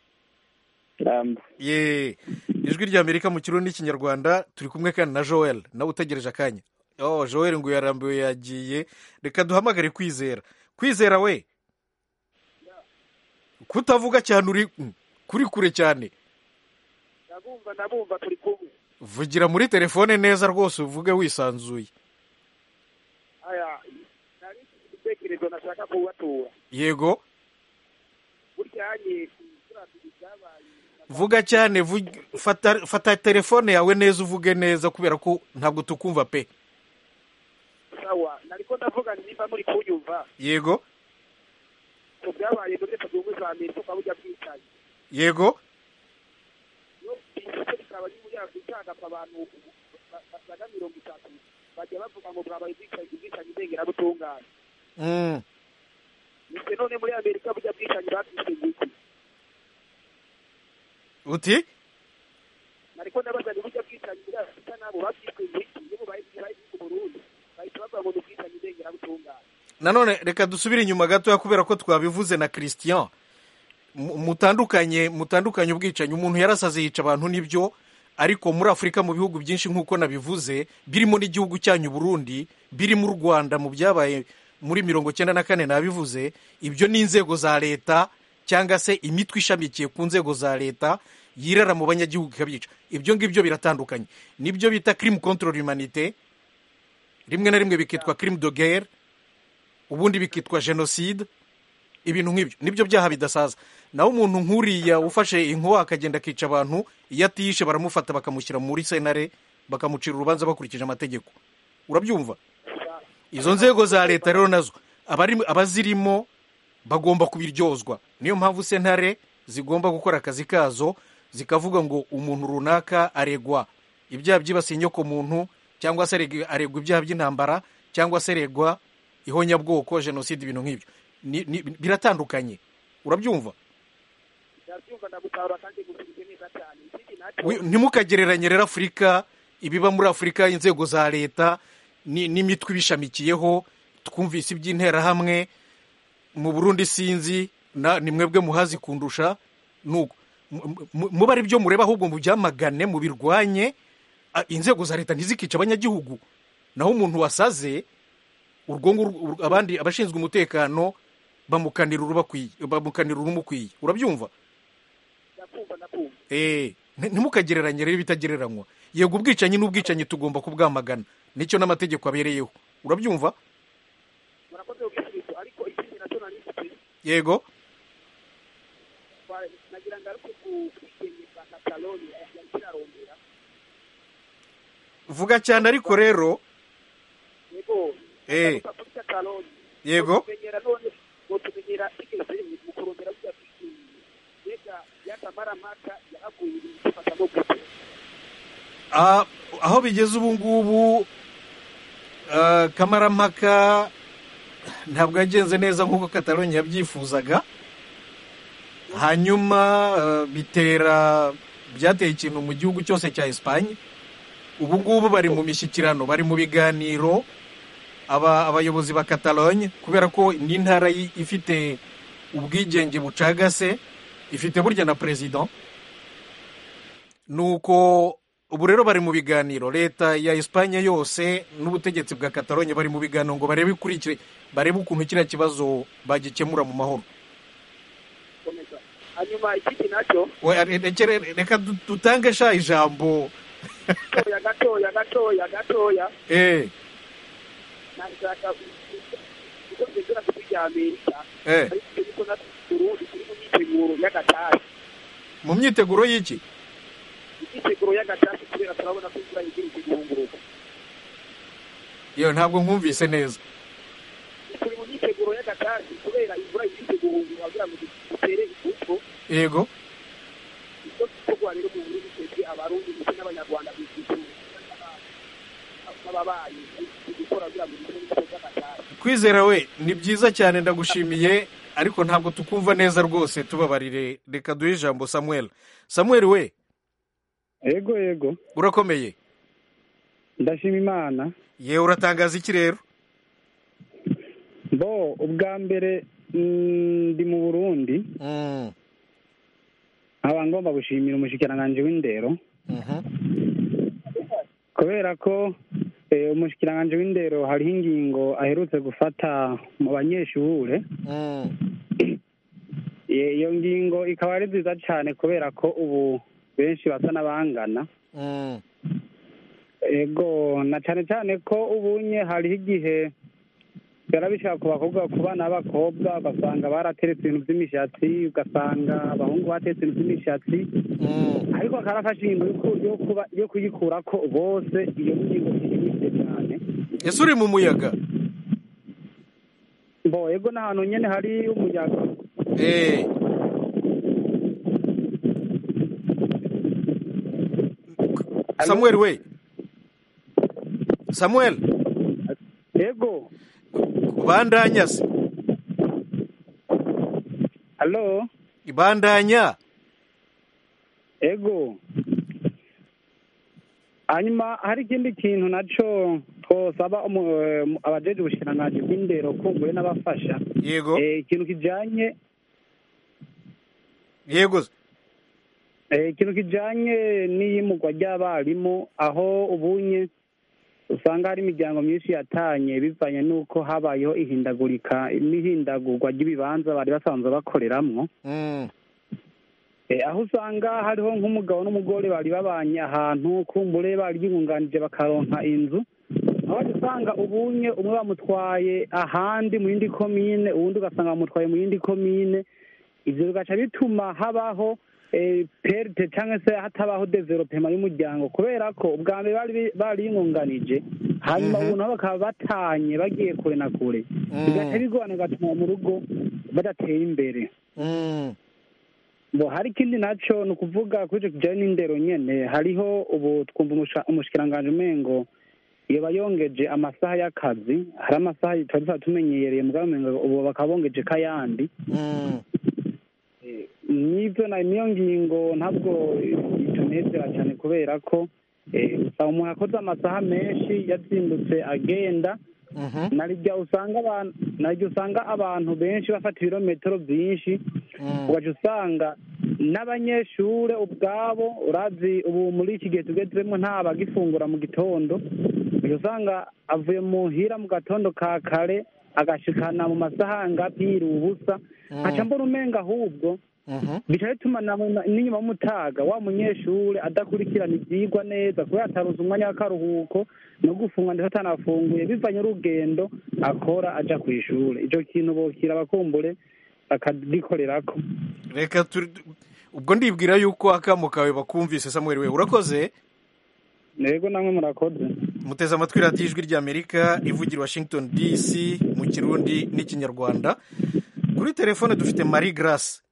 Speaker 4: ramba
Speaker 1: ye ijwi ry'amerika mu kirundi n'ikinyarwanda turi kumwe kandi na joel nawe utegereje akanya oh joel ngo yarambiwe yagiye reka duhamagare kwizera kwizera we kutavuga cyane uri mm, kuri kure cyane
Speaker 3: ndabumva ndabumva turi kumwe
Speaker 1: vugira muri telefone neza rwose uvuge wisanzuye
Speaker 3: aya nari mfite igitekerezo nashaka kubatura
Speaker 1: yego
Speaker 3: burya hanyeye kurandura ibyabaye
Speaker 1: vuga cyane vug- fata, fata telefone yawe neza uvuge neza kubera ko ntabwo tukumva pe
Speaker 3: sawa nariko ndavuga nimba muri kunyumva
Speaker 1: yego
Speaker 3: ku byabaye muri leta zunze ubumwe za amerika burya bwicaye
Speaker 1: yego
Speaker 3: iyo ibice bikaba by'ubunyafurikangapfa abantu ba- basaga mirongo itatu bajya bavuga ngo bwabaye ubwicanyi ubwicanyi ndengerabutungane
Speaker 1: mm.
Speaker 3: ndetse none muri amerika burya bwicanyi batwise iki
Speaker 1: uti
Speaker 3: ariko ndabaza ni buryo bwicanyi burasa n'abo babyiswe ibiki iyo bubaye bwira ibihugu burundi bahita bavuga ngo ni ubwicanyi ndengerabutungane
Speaker 1: nanone reka dusubire inyuma gatoya kubera ko twabivuze na christian Mu- mutandukanye mutandukanye ubwicanyi umuntu yarasaze yica abantu nibyo ariko muri afurika mu bihugu byinshi nk'uko nabivuze birimo n'igihugu cyanyu burundi birimo u rwanda mu byabaye muri mirongo cyenda na kane nabivuze ibyo ni inzego za leta cyangwa se imitwe ishamikiye ku nzego za leta yirara mu banyagihugu ikabyica ibyo ngibyo biratandukanye nibyo bita crime contre l'humanité rimwe na rimwe bikitwa crime de guerre ubundi bikitwa jenoside ibintu nk'ibyo nibyo byaha bidasaza naho umuntu nk'uriya ufashe inkuba akagenda akica abantu iyo atiyishe baramufata bakamushyira muri senare bakamucira urubanza bakurikije amategeko urabyumva izo nzego za leta rero nazo abari- abazirimo bagomba kubiryozwa niyo mpamvu sentare zigomba gukora akazi kazo zikavuga ngo umuntu runaka aregwa ibyaha byibasiye inyokomuntu cyangwa se areg- aregwa ibyaha by'intambara cyangwa se aregwa ihonyabwoko jenoside ibintu nk'ibyo Ni- ni- biratandukanye urabyumva
Speaker 3: ndabyumva ndagusahura kandi ngusubize neza cyane ikindi nacyo
Speaker 1: Wi- ntimukagereranye rero afurika ibiba muri afurika inzego za leta ni- n'imitwe ibishamikiyeho twumvise iby'interahamwe mu burundi sinzi na ni mwebwe muhazi kundusha nuko Mu- mu- muba ari byo mureba ahubwo mubyamagane mubirwanye a- inzego za leta ntizikice abanyagihugu naho umuntu wasaze urwo ngurwo ur- abandi abashinzwe umutekano bamukanira urubakwiye bamukanira urumukwiye urabyumva
Speaker 3: ndakumva ndakumva
Speaker 1: Eh, nti- ntimukagereranye rero ibitagereranywa yego ubwicanyi n'ubwicanyi tugomba kubwamagana nicyo n'amategeko abereyeho urabyumva
Speaker 3: murakoze ubwisubizo ariko ikindi nacyo nari mfite
Speaker 1: yego
Speaker 3: kwa- nagira ngaruke ku bwigenge bwa kataloni yari kirarondera
Speaker 1: vuga cyane ariko rero
Speaker 3: yego
Speaker 1: Eh.
Speaker 3: ndagusa kuri kataloni
Speaker 1: Yego.
Speaker 3: tumenyera none tumenyera igeze mu kurondera burya bwicanyi mbega yatamaramaka yaraguye ibintu bifata no gutera
Speaker 1: ah, aho bigeze ubu ngubu ah, kamarampaka ntabwo yagenze neza nk'uko katalonye yabyifuzaga hanyuma ah, bitera byateye ikintu mu gihugu cyose cya esipanye ubu ngubu bari mu mishyikirano bari mu biganiro aba abayobozi ba katalonye kubera ko ni intara yi- ifite ubwigenge bucagase ifite burya na perezida nuko ubu rero bari mu biganiro leta ya Espagne yose n'ubutegetsi bwa Catalogne bari mu biganiro ngo barebe ikurikire barebe ukuntu kiriya kibazo bagikemura mu mahoro
Speaker 3: gukomeza hanyuma ikindi nacyo
Speaker 1: We- rekere- reka du- dutange sha ijambo
Speaker 3: gatoya gatoya gatoya gatoya
Speaker 1: eh
Speaker 3: nashaka gukomeza ku bya amerika
Speaker 1: eh
Speaker 3: ariko niko na urundi kuri mu myiteguro y'agatashye
Speaker 1: mu myiteguro y'iki
Speaker 3: imyiteguro y'agatashye kubera turabona ko imvura igira ikigunguru
Speaker 1: yo ntabwo nkumvise neza
Speaker 3: turi mu myiteguro y'agatashye kubera imvura igira ikigunguru wagira ngo dutere imbuto
Speaker 1: yego
Speaker 3: ibyo bikorwa rero mu buryo twebwe abarundi ndetse n'abanyarwanda bizihiwe ababaye gukora kugira ngo bikore ibikorwa by'agatashye
Speaker 1: kwizera we ni byiza cyane ndagushimiye ariko ntabwo tukumva neza rwose tubabarire reka duhe ijambo samuel samuel we
Speaker 4: yego yego
Speaker 1: urakomeye
Speaker 4: ndashima imana
Speaker 1: yewe uratangaza iki rero
Speaker 4: bo ubwa mbere mm, ndi mu burundi
Speaker 1: Mm,
Speaker 4: nkaba ngomba gushimira umushikiranganji w'indero
Speaker 1: mhm.
Speaker 4: kubera ko eh, umushikiranganji w'indero hariho ingingo aherutse gufata mu banyeshure
Speaker 1: Mm,
Speaker 4: Eh, iyo ngingo ikaba ari nziza cyane kubera ko ubu benshi basa n'abangana
Speaker 1: mm,
Speaker 4: ego na cyane cyane ko ubunye hariho igihe biba bishaka ku bakobwa ku bana b'abakobwa ugasanga barateretse ibintu by'imishatsi ugasanga abahungu bateretse ibintu by'imishatsi
Speaker 1: mm.
Speaker 4: ariko karafashe ingingo yo ku- yo kuba yo kuyikura ko bose iyo ngingo ishyigitse cyane
Speaker 1: ese uri mu muyaga
Speaker 4: bo ego n'ahantu nyine hari umuyaga
Speaker 1: Eh. samuel we samuel
Speaker 4: ego
Speaker 1: bandanya se
Speaker 4: alo
Speaker 1: bandanya
Speaker 4: ego hanyuma hari ikindi kintu nacyo twosaba abajeje ubushikiranganji bw'indero kumbure n'abafasha
Speaker 1: yego
Speaker 4: Eh, ikintu kijanye
Speaker 1: yego se.
Speaker 4: eh, ikintu kijanye n'iyimugwa ry'abarimu aho ubunye usanga hari imiryango myinshi yatanye bivanye n'uko habayeho ihindagurika n'ihindagurwa ry'ibibanza bari basanzwe bakoreramwo
Speaker 1: Mm,
Speaker 4: Eh, aho usanga hariho nk'umugabo n'umugore bari babanye ahantu kumbure bari biyunganije bakaronka inzu aho wajya usanga ubunye umwe bamutwaye ahandi mu yindi komine uwundi ugasanga bamutwaye mu yindi komine ibyo bigaca bituma habaho eh, perte cyangwa se hatabaho developema y'umuryango kubera ko ubwa mbere bari bi- bari biyunganije hanyuma
Speaker 1: Mhm.
Speaker 4: ubu nabo bakaba batanye bagiye kure na kure bigaca
Speaker 1: mm,
Speaker 4: bigorana bigatuma mu rugo badateye imbere
Speaker 1: mm.
Speaker 4: ngo hari ikindi nacyo ni ukuvuga kuri icyo kijyanye n'indero nyine hariho ubu twumva umusha- umushikiranganji umengo yaba yongeje amasaha y'akazi hari amasaha tutari tuba tumenyereye mugabo umengo ubu bakaba bongeje k'ayandi
Speaker 1: Mm,
Speaker 4: n'ibyo na- niyo ngingo ntabwo itunezera cyane kubera ko eh, usanga umuntu akoze amasaha menshi yazindutse agenda
Speaker 1: mhm,
Speaker 4: narijya usanga abantu narijya usanga abantu benshi bafata ibirometero byinshi
Speaker 1: mm,
Speaker 4: ugaca usanga n'abanyeshure ubwabo urazi ubu muri iki gihe tugezemo nta bagifungura mu gitondo ugaca usanga avuye mu hira mu gatondo ka kare agashikana mu masaha angapi yiriwe ubusa
Speaker 1: Mm.
Speaker 4: aca mbona umenga ahubwo
Speaker 1: mhm.
Speaker 4: bica bituma na mu- n'inyuma y'umutaga wa munyeshure adakurikirana ivyigwa neza kubera ataronse umwanya w'akaruhuko no gufungwa ndetse atanafunguye bivanye urugendo akora aja kw'ishure ico kintu bokira bakumbure bakagikorerako
Speaker 1: reka turi ubwo ndibwira yuko akamo kawe bakumvise samuel we urakoze
Speaker 4: yego namwe murakoze
Speaker 1: muteze amatwi radiyo ijwi ry'amerika ivugira i washington dc mu kirundi n'ikinyarwanda kuri telefone dufite marie grace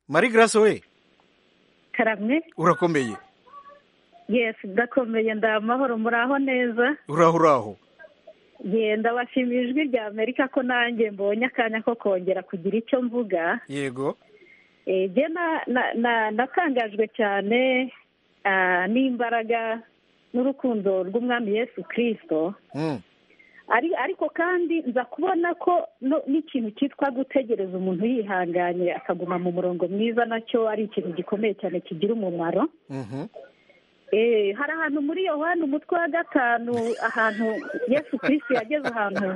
Speaker 1: marie grace we
Speaker 9: karamwe
Speaker 1: urakomeye
Speaker 9: yesi ndakomeye ndamahoro muraho neza
Speaker 1: uraho uraho
Speaker 9: ye ndabashimiye ijwi rya amerika ko nanjye mbonye akanya ko kongera kugira icyo mvuga
Speaker 1: yego
Speaker 9: Eh, jye na- na- na- natangajwe cyane ah, n'imbaraga n'urukundo rw'umwami yesu kirisito
Speaker 1: Mm,
Speaker 9: ari- ariko kandi nza kubona ko no- n'ikintu cyitwa gutegereza umuntu yihanganye akaguma mu murongo mwiza nacyo ari ikintu gikomeye cyane kigira umumaro
Speaker 1: mhm,
Speaker 9: hari ahantu muri yohani umutwe wa gatanu ahantu yesu kirisi yageze ahantu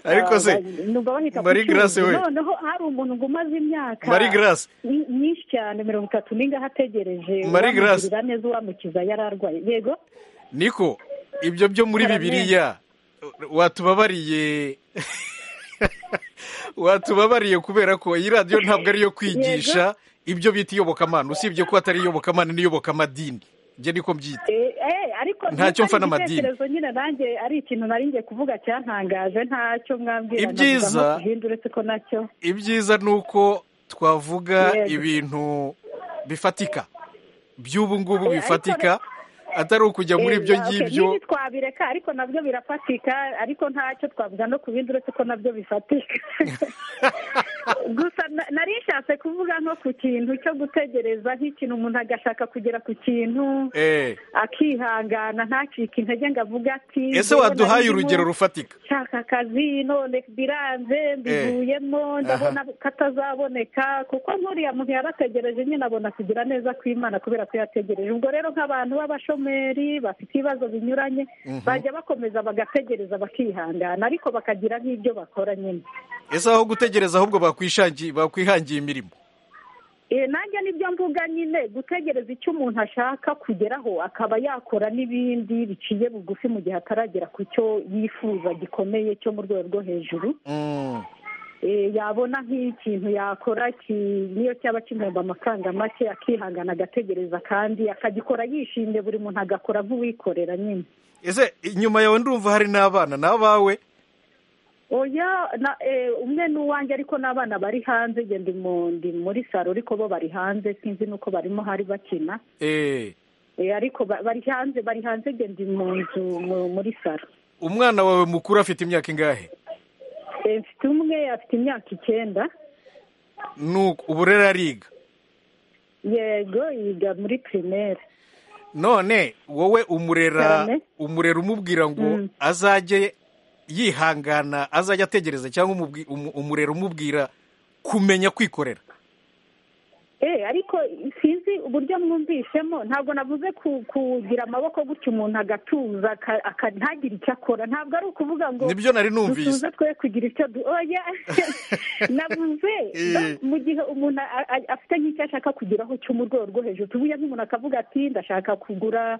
Speaker 1: ariko se
Speaker 9: numva bahita
Speaker 1: Marie
Speaker 9: ku
Speaker 1: Grace
Speaker 9: cyuzi.
Speaker 1: we.
Speaker 9: noneho hari umuntu ngo umaze imyaka
Speaker 1: Marie Grace.
Speaker 9: ny- myinshi cyane mirongo itatu n'ingaho ategereje
Speaker 1: Marie Grace.
Speaker 9: uwamugirira neza uwamukiza yari arwaye yego
Speaker 1: niko ibyo byo muri
Speaker 9: Amen.
Speaker 1: bibiliya watubabariye watubabariye kubera ko iyi radiyo ntabwo ari iyo kwigisha ibyo bita iyobokamana usibye ko atari iyobokamana n'iyobokamadini ibyo niko mbyita
Speaker 9: Eh, eh, ariko
Speaker 1: Ntacyo mfa n'amadini.
Speaker 9: igitekerezo nyine nanjye ari ikintu nari ngiye kuvuga cyantangaje ntacyo mwambwira
Speaker 1: Ibyiza-
Speaker 9: navuga nko ku bindi uretse ko nacyo
Speaker 1: ibyiza ni uko twavuga
Speaker 9: Yego.
Speaker 1: ibintu bifatika by'ubu ngubu
Speaker 9: Eh,
Speaker 1: bifatika atari ukujya muri
Speaker 9: Eh,
Speaker 1: ibyo
Speaker 9: okay,
Speaker 1: ngibyo
Speaker 9: n'ibi twabireka ariko nabyo birafatika ariko ntacyo twavuga no ku bindi uretse ko nabyo bifatika gusa na- nari nshatse kuvuga nko ku kintu cyo gutegereza nk'ikintu umuntu agashaka kugera ku kintu
Speaker 1: Eh,
Speaker 9: akihangana ntacike intege ngo avuge ati
Speaker 1: ese
Speaker 9: "Jyewe nari
Speaker 1: waduhaye
Speaker 9: ndimo
Speaker 1: urugero rufatika
Speaker 9: nshaka akazi none biranze mbivuyemo ndabona katazaboneka kuko nk'uriya muntu yarategereje nyine abona kugira neza kw'imana kubera ko yategereje ubwo rero nk'abantu b'abashomeri bafite ibibazo binyuranye
Speaker 1: Mhm.
Speaker 9: bajya bakomeza bagategereza bakihangana ariko bakagira nk'ibyo bakora nyine
Speaker 1: ese aho gutegereza ahubwo bakwishangi- bakwihangiye imirimo
Speaker 9: Eh, nanjye nibyo mvuga nyine gutegereza icyo umuntu ashaka kugeraho akaba yakora n'ibindi biciye bugufi mu gihe ataragera ku cyo yifuza gikomeye cyo mu rwego rwo hejuru
Speaker 1: Mm,
Speaker 9: Eh, yabona nk'ikintu yakora ki- niyo cyaba kigomba amafaranga make akihangana agategereza kandi akagikora yishimye buri muntu agakora nk'uwikorera nyine
Speaker 1: ese inyuma yawe ndumva hari n'abana n'abawe
Speaker 9: oya na eh, umwe ni uwanjye ariko n'abana bari hanze njye ndi mu- ndi muri saro ariko bo bari hanze sinzi nuko barimo hari bakina
Speaker 1: Eh,
Speaker 9: Eh, ariko ba- bari hanze bari hanze njye ndi mu nzu mu- muri saro
Speaker 1: umwana wawe mukuru afite imyaka ingahe
Speaker 9: Eh, mfite umwe afite imyaka icyenda
Speaker 1: nuko ubu rero ariga
Speaker 9: yego yiga muri pirimeri
Speaker 1: none wowe umurera
Speaker 9: Cyane.
Speaker 1: umurera umubwira ngo
Speaker 9: Mm.
Speaker 1: azajye yihangana azajya ategereza cyangwa umubwi- umu- umurera umubwira kumenya kwikorera
Speaker 9: Eh, ariko sinzi uburyo mwumvishemo ntabwo navuze ku- kugira amaboko gutya umuntu agatuza aka- aka- ntagire icyo akora ntabwo ari ukuvuga ngo
Speaker 1: nibyo nari numvise
Speaker 9: dusuze twe kugira icyo du oya navuze
Speaker 1: Eh.
Speaker 9: no, mu gihe umuntu a- a- afite nk'icyo ashaka kugeraho cyo mu rwego rwo hejuru tuvuye nk'umuntu akavuga ati ndashaka kugura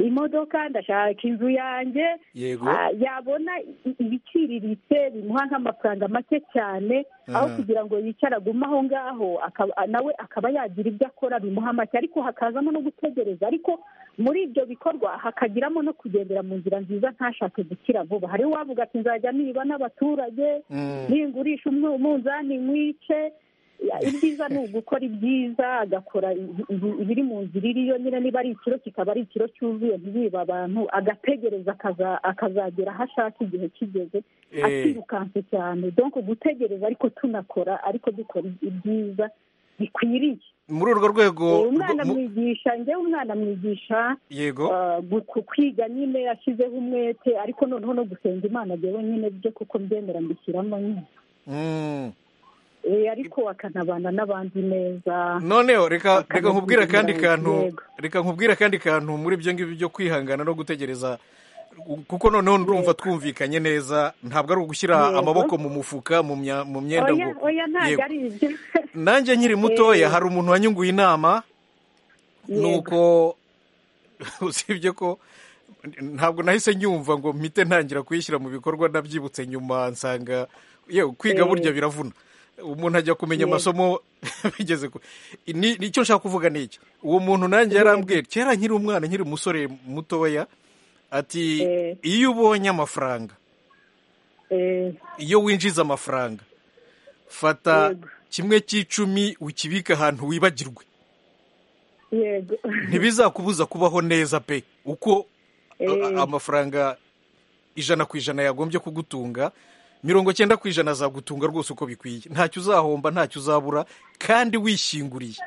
Speaker 9: imodoka ndashaka inzu yanjye
Speaker 1: yego
Speaker 9: Ah, yabona i- ibiciriritse bimuha nk'amafaranga make cyane aho
Speaker 1: Aha.
Speaker 9: kugira ngo yicare agume aho ngaho akaba- nawe akaba yagira ibyo akora bimuha make ariko hakazamo no gutegereza ariko muri ibyo bikorwa hakagiramo no kugendera mu nzira nziza ntashake gukira vuba hari uwavuga ati nzajya niba n'abaturage
Speaker 1: Mm.
Speaker 9: ningurisha umwe- umunzani mwice Ya- ibyiza ni ugukora ibyiza agakora ibi- ibi- ibiri mu nzira iriyo nyine niba ari ikiro kikaba ari ikiro cyuzuye ntibibe abantu agategereza akaza- akazagera aho ashaka igihe kigeze
Speaker 1: Eh.
Speaker 9: atirukanse cyane donc gutegereza ariko tunakora ariko dukora ibyiza bikwiriye
Speaker 1: muri urwo rwego
Speaker 9: Eh, umwana
Speaker 1: mu-
Speaker 9: amwigisha njyewe umwana amwigisha
Speaker 1: yego
Speaker 9: ah, gu- ku- kwiga nyine ashyizeho umwete ariko noneho no gusenga imana njyewe nyine byo kuko mbyemera mbishyiramo nyine
Speaker 1: Mm.
Speaker 9: Eh, ariko akanabana n'abandi neza
Speaker 1: noneho reka
Speaker 9: Bakanagira
Speaker 1: reka nkubwire akandi
Speaker 9: ibirayi,
Speaker 1: kantu
Speaker 9: yego.
Speaker 1: reka nkubwire akandi kantu muri ibyo ngibyo byo kwihangana no gutegereza kuko noneho ndumva twumvikanye neza ntabwo ari ugushyira
Speaker 9: Yego.
Speaker 1: amaboko mu mufuka mu mya- mu myenda
Speaker 9: oya
Speaker 1: ngo
Speaker 9: oya ntabwo
Speaker 1: Yego.
Speaker 9: ari ibyo
Speaker 1: nanjye nkiri mutoya
Speaker 9: Eh.
Speaker 1: hari umuntu wanyunguye inama
Speaker 9: Yego.
Speaker 1: nuko usibye ko ntabwo nahise nyumva ngo mpite ntangira kuyishyira mu bikorwa nabyibutse nyuma nsanga yewe kwiga
Speaker 9: Eh.
Speaker 1: burya biravuna umuntu ajya kumenya
Speaker 9: Yego.
Speaker 1: amasomo bigeze ku ni icyo nshaka kuvuga ni iki uwo muntu nanjye yarambwiye kera nkiri umwana nkiri umusore mutoya ati
Speaker 9: Eh.
Speaker 1: iyo ubonye amafaranga
Speaker 9: Eh,
Speaker 1: iyo winjiza amafaranga fata
Speaker 9: Yego.
Speaker 1: kimwe cy'icumi ukibike ahantu wibagirwe
Speaker 9: yego
Speaker 1: ntibizakubuza kubaho neza pe uko a-
Speaker 9: Eh.
Speaker 1: a- amafaranga ijana ku ijana yagombye kugutunga mirongo cyenda ku ijana azagutunga rwose uko bikwiye ntacyo uzahomba ntacyo uzabura kandi wishinguriye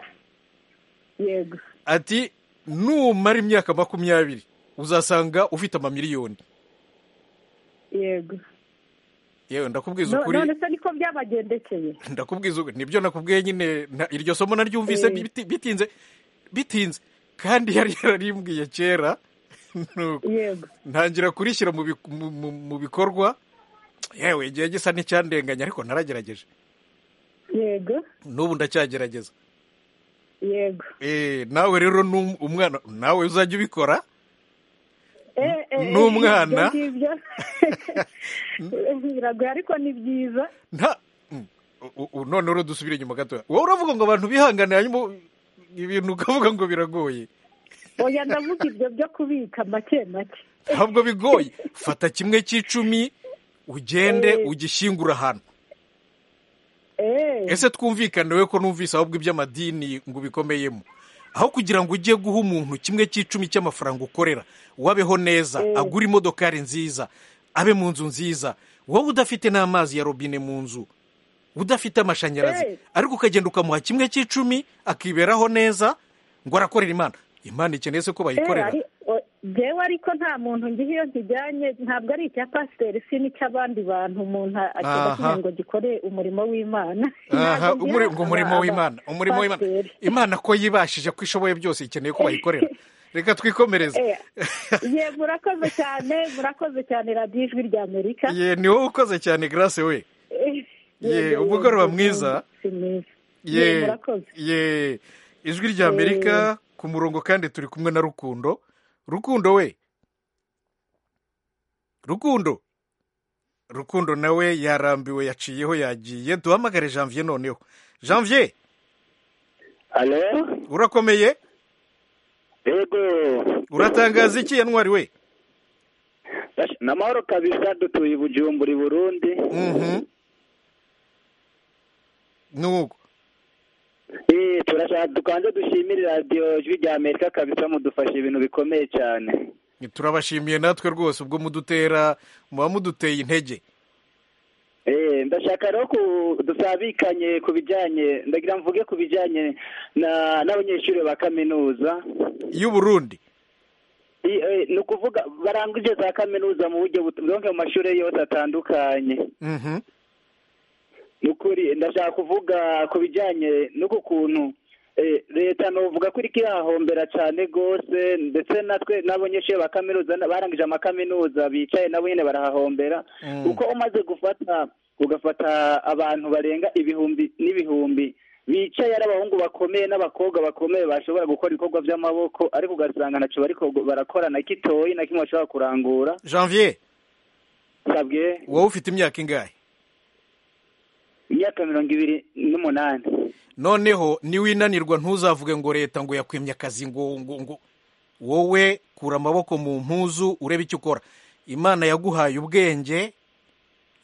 Speaker 9: yego
Speaker 1: ati numara imyaka makumyabiri uzasanga ufite amamiliyoni
Speaker 9: yego
Speaker 1: yewe ndakubwiza
Speaker 9: No-
Speaker 1: ukuri
Speaker 9: none se niko byabagendekeye
Speaker 1: ndakubwiza ubu nibyo nakubwiye nyine nta- iryo somo naryumvise
Speaker 9: Eh.
Speaker 1: biti- bitinze bitinze kandi yari yararimbwiye kera nuko
Speaker 9: yego
Speaker 1: ntangira kurishyira mu bi- mu- mu- mu bikorwa yewe igihe gisa n'icyandenganya ariko naragerageje
Speaker 9: yego
Speaker 1: n'ubu ndacyagerageza
Speaker 9: yego
Speaker 1: Eh, nawe rero ni um- umwana nawe uzajya ubikora
Speaker 9: Eh, eh,
Speaker 1: N'umwana.
Speaker 9: ibyo ngibyo. biragoye ariko ni byiza
Speaker 1: nta Mm. U- u- none rero dusubire inyuma gatoya wowe uravuga ngo abantu bihangane hanyuma ibintu ukavuga ngo biragoye
Speaker 9: oya ndavuga ibyo byo kubika make make
Speaker 1: ntabwo bigoye fata kimwe cy'icumi ugende
Speaker 9: Eh.
Speaker 1: ugishyingura ahantu
Speaker 9: Eh,
Speaker 1: ese twumvikane we ko numvise ahubwo iby'amadini ngo ubikomeyemo aho kugira ngo ujye guha umuntu kimwe cy'icumi cy'amafaranga ukorera wabeho neza agure imodokari nziza abe mu nzu nziza wowe udafite n'amazi ya robine mu nzu udafite amashanyarazi
Speaker 9: Eh.
Speaker 1: ariko ukagenda ukamuha kimwe cy'icumi akiberaho neza ngo arakorera imana imana ikeneye se ko bayikorera
Speaker 9: ari- o- jewe ariko nta muntu ngiha iyo nkijyanye ntabwo ari icya pasiteri si n'icy'abandi bantu umuntu
Speaker 1: Aha.
Speaker 9: akajya ngo gikore umurimo w'imana
Speaker 1: aha
Speaker 9: Ntabwo
Speaker 1: umuri-
Speaker 9: ngira
Speaker 1: ngo umurimo
Speaker 9: aba-
Speaker 1: w'imana umurimo w'imana
Speaker 9: abapasiteri.
Speaker 1: imana ko yibashije ko ishoboye byose ikeneye ko bayikorera reka twikomereze
Speaker 9: Eh, ye murakoze cyane murakoze cyane radiyo ijwi rya amerika
Speaker 1: ye ni wowe ukoze cyane grace we
Speaker 9: Eh,
Speaker 1: Ye,
Speaker 9: yego,
Speaker 1: umugoroba
Speaker 9: yego,
Speaker 1: mwiza.
Speaker 9: si mwiza. Ye,
Speaker 1: ye
Speaker 9: murakoze
Speaker 1: ye ijwi rya amerika ku murongo kandi turi kumwe na rukundo rukundo we rukundo rukundo nawe yarambiwe yaciyeho yagiye duhamagare janvier noneho janvier
Speaker 5: alo
Speaker 1: urakomeye
Speaker 5: yego
Speaker 1: uratangaza iki yantwari we
Speaker 5: Rash- ni amahoro kabisa dutuye i bujumbura i burundi
Speaker 1: Mhm. ni uko
Speaker 5: Eh, turashaka dukanze dushimire radiyo jwi rya amerika kabisa mudufasha ibintu bikomeye cyane
Speaker 1: turabashimiye natwe rwose ubwo mudutera muba muduteye intege
Speaker 5: Eh, ndashaka rero ku- dusabikanye ku bijyanye ndagira mvuge ku bijyanye na- n'abanyeshuri ba kaminuza
Speaker 1: y'uburundi
Speaker 5: I- eh, ni ukuvuga barangije za kaminuza mu buryo butu- donc mu mashuri yose atandukanye
Speaker 1: Mhm.
Speaker 5: ni ukuri ndashaka kuvuga ku bijyanye n'uku kuntu eh, leta novuga ko iriko irahombera cyane rwose ndetse natwe n'abanyeshuri ba kaminuza na- barangije amakaminuza bicaye nabo nyine barahahombera
Speaker 1: Mm.
Speaker 5: kuko umaze gufata ugafata abantu barenga ibihumbi n'ibihumbi bicaye ari abahungu bakomeye n'abakobwa bakomeye bashobora gukora ibikorwa by'amaboko ariko ugasanga ntacyo bariko barakora na gitoyi na kimwe bashobora kurangura
Speaker 1: janvier
Speaker 5: sabwe
Speaker 1: wowe ufite imyaka ingahe
Speaker 5: imyaka mirongo ibiri n'umunani
Speaker 1: noneho niwinanirwa ntuzavuge ngo leta ngo yakwimye akazi ngo ngo ngo wowe kura amaboko mu mpuzu urebe icyo ukora imana yaguhaye ubwenge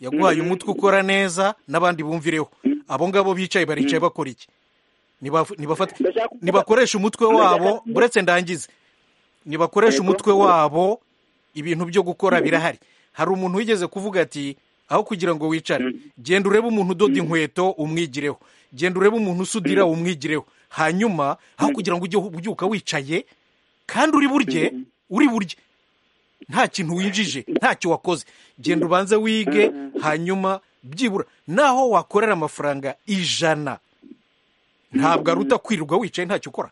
Speaker 1: yaguhaye umutwe ukora neza n'abandi bumvireho abo ngabo bicaye baricaye bakora iki Nibaf- nibafate-
Speaker 5: Ndashaka kuvuga-
Speaker 1: nibakoreshe umutwe wabo
Speaker 5: Ndashaka-
Speaker 1: uretse ndangize nibakoreshe
Speaker 5: Yego.
Speaker 1: umutwe wabo ibintu byo gukora birahari hari umuntu wigeze kuvuga ati aho kugira ngo wicare genda urebe umuntu udoda inkweto umwigireho genda urebe umuntu usudira umwigireho hanyuma aho kugira ngo ujye ubyuka wicaye kandi uri burye uri burye nta kintu winjije ntacyo wakoze genda ubanze wige hanyuma byibura naho wakorera amafaranga ijana ntabwo aruta kwirirwa wicaye ntacyo ukora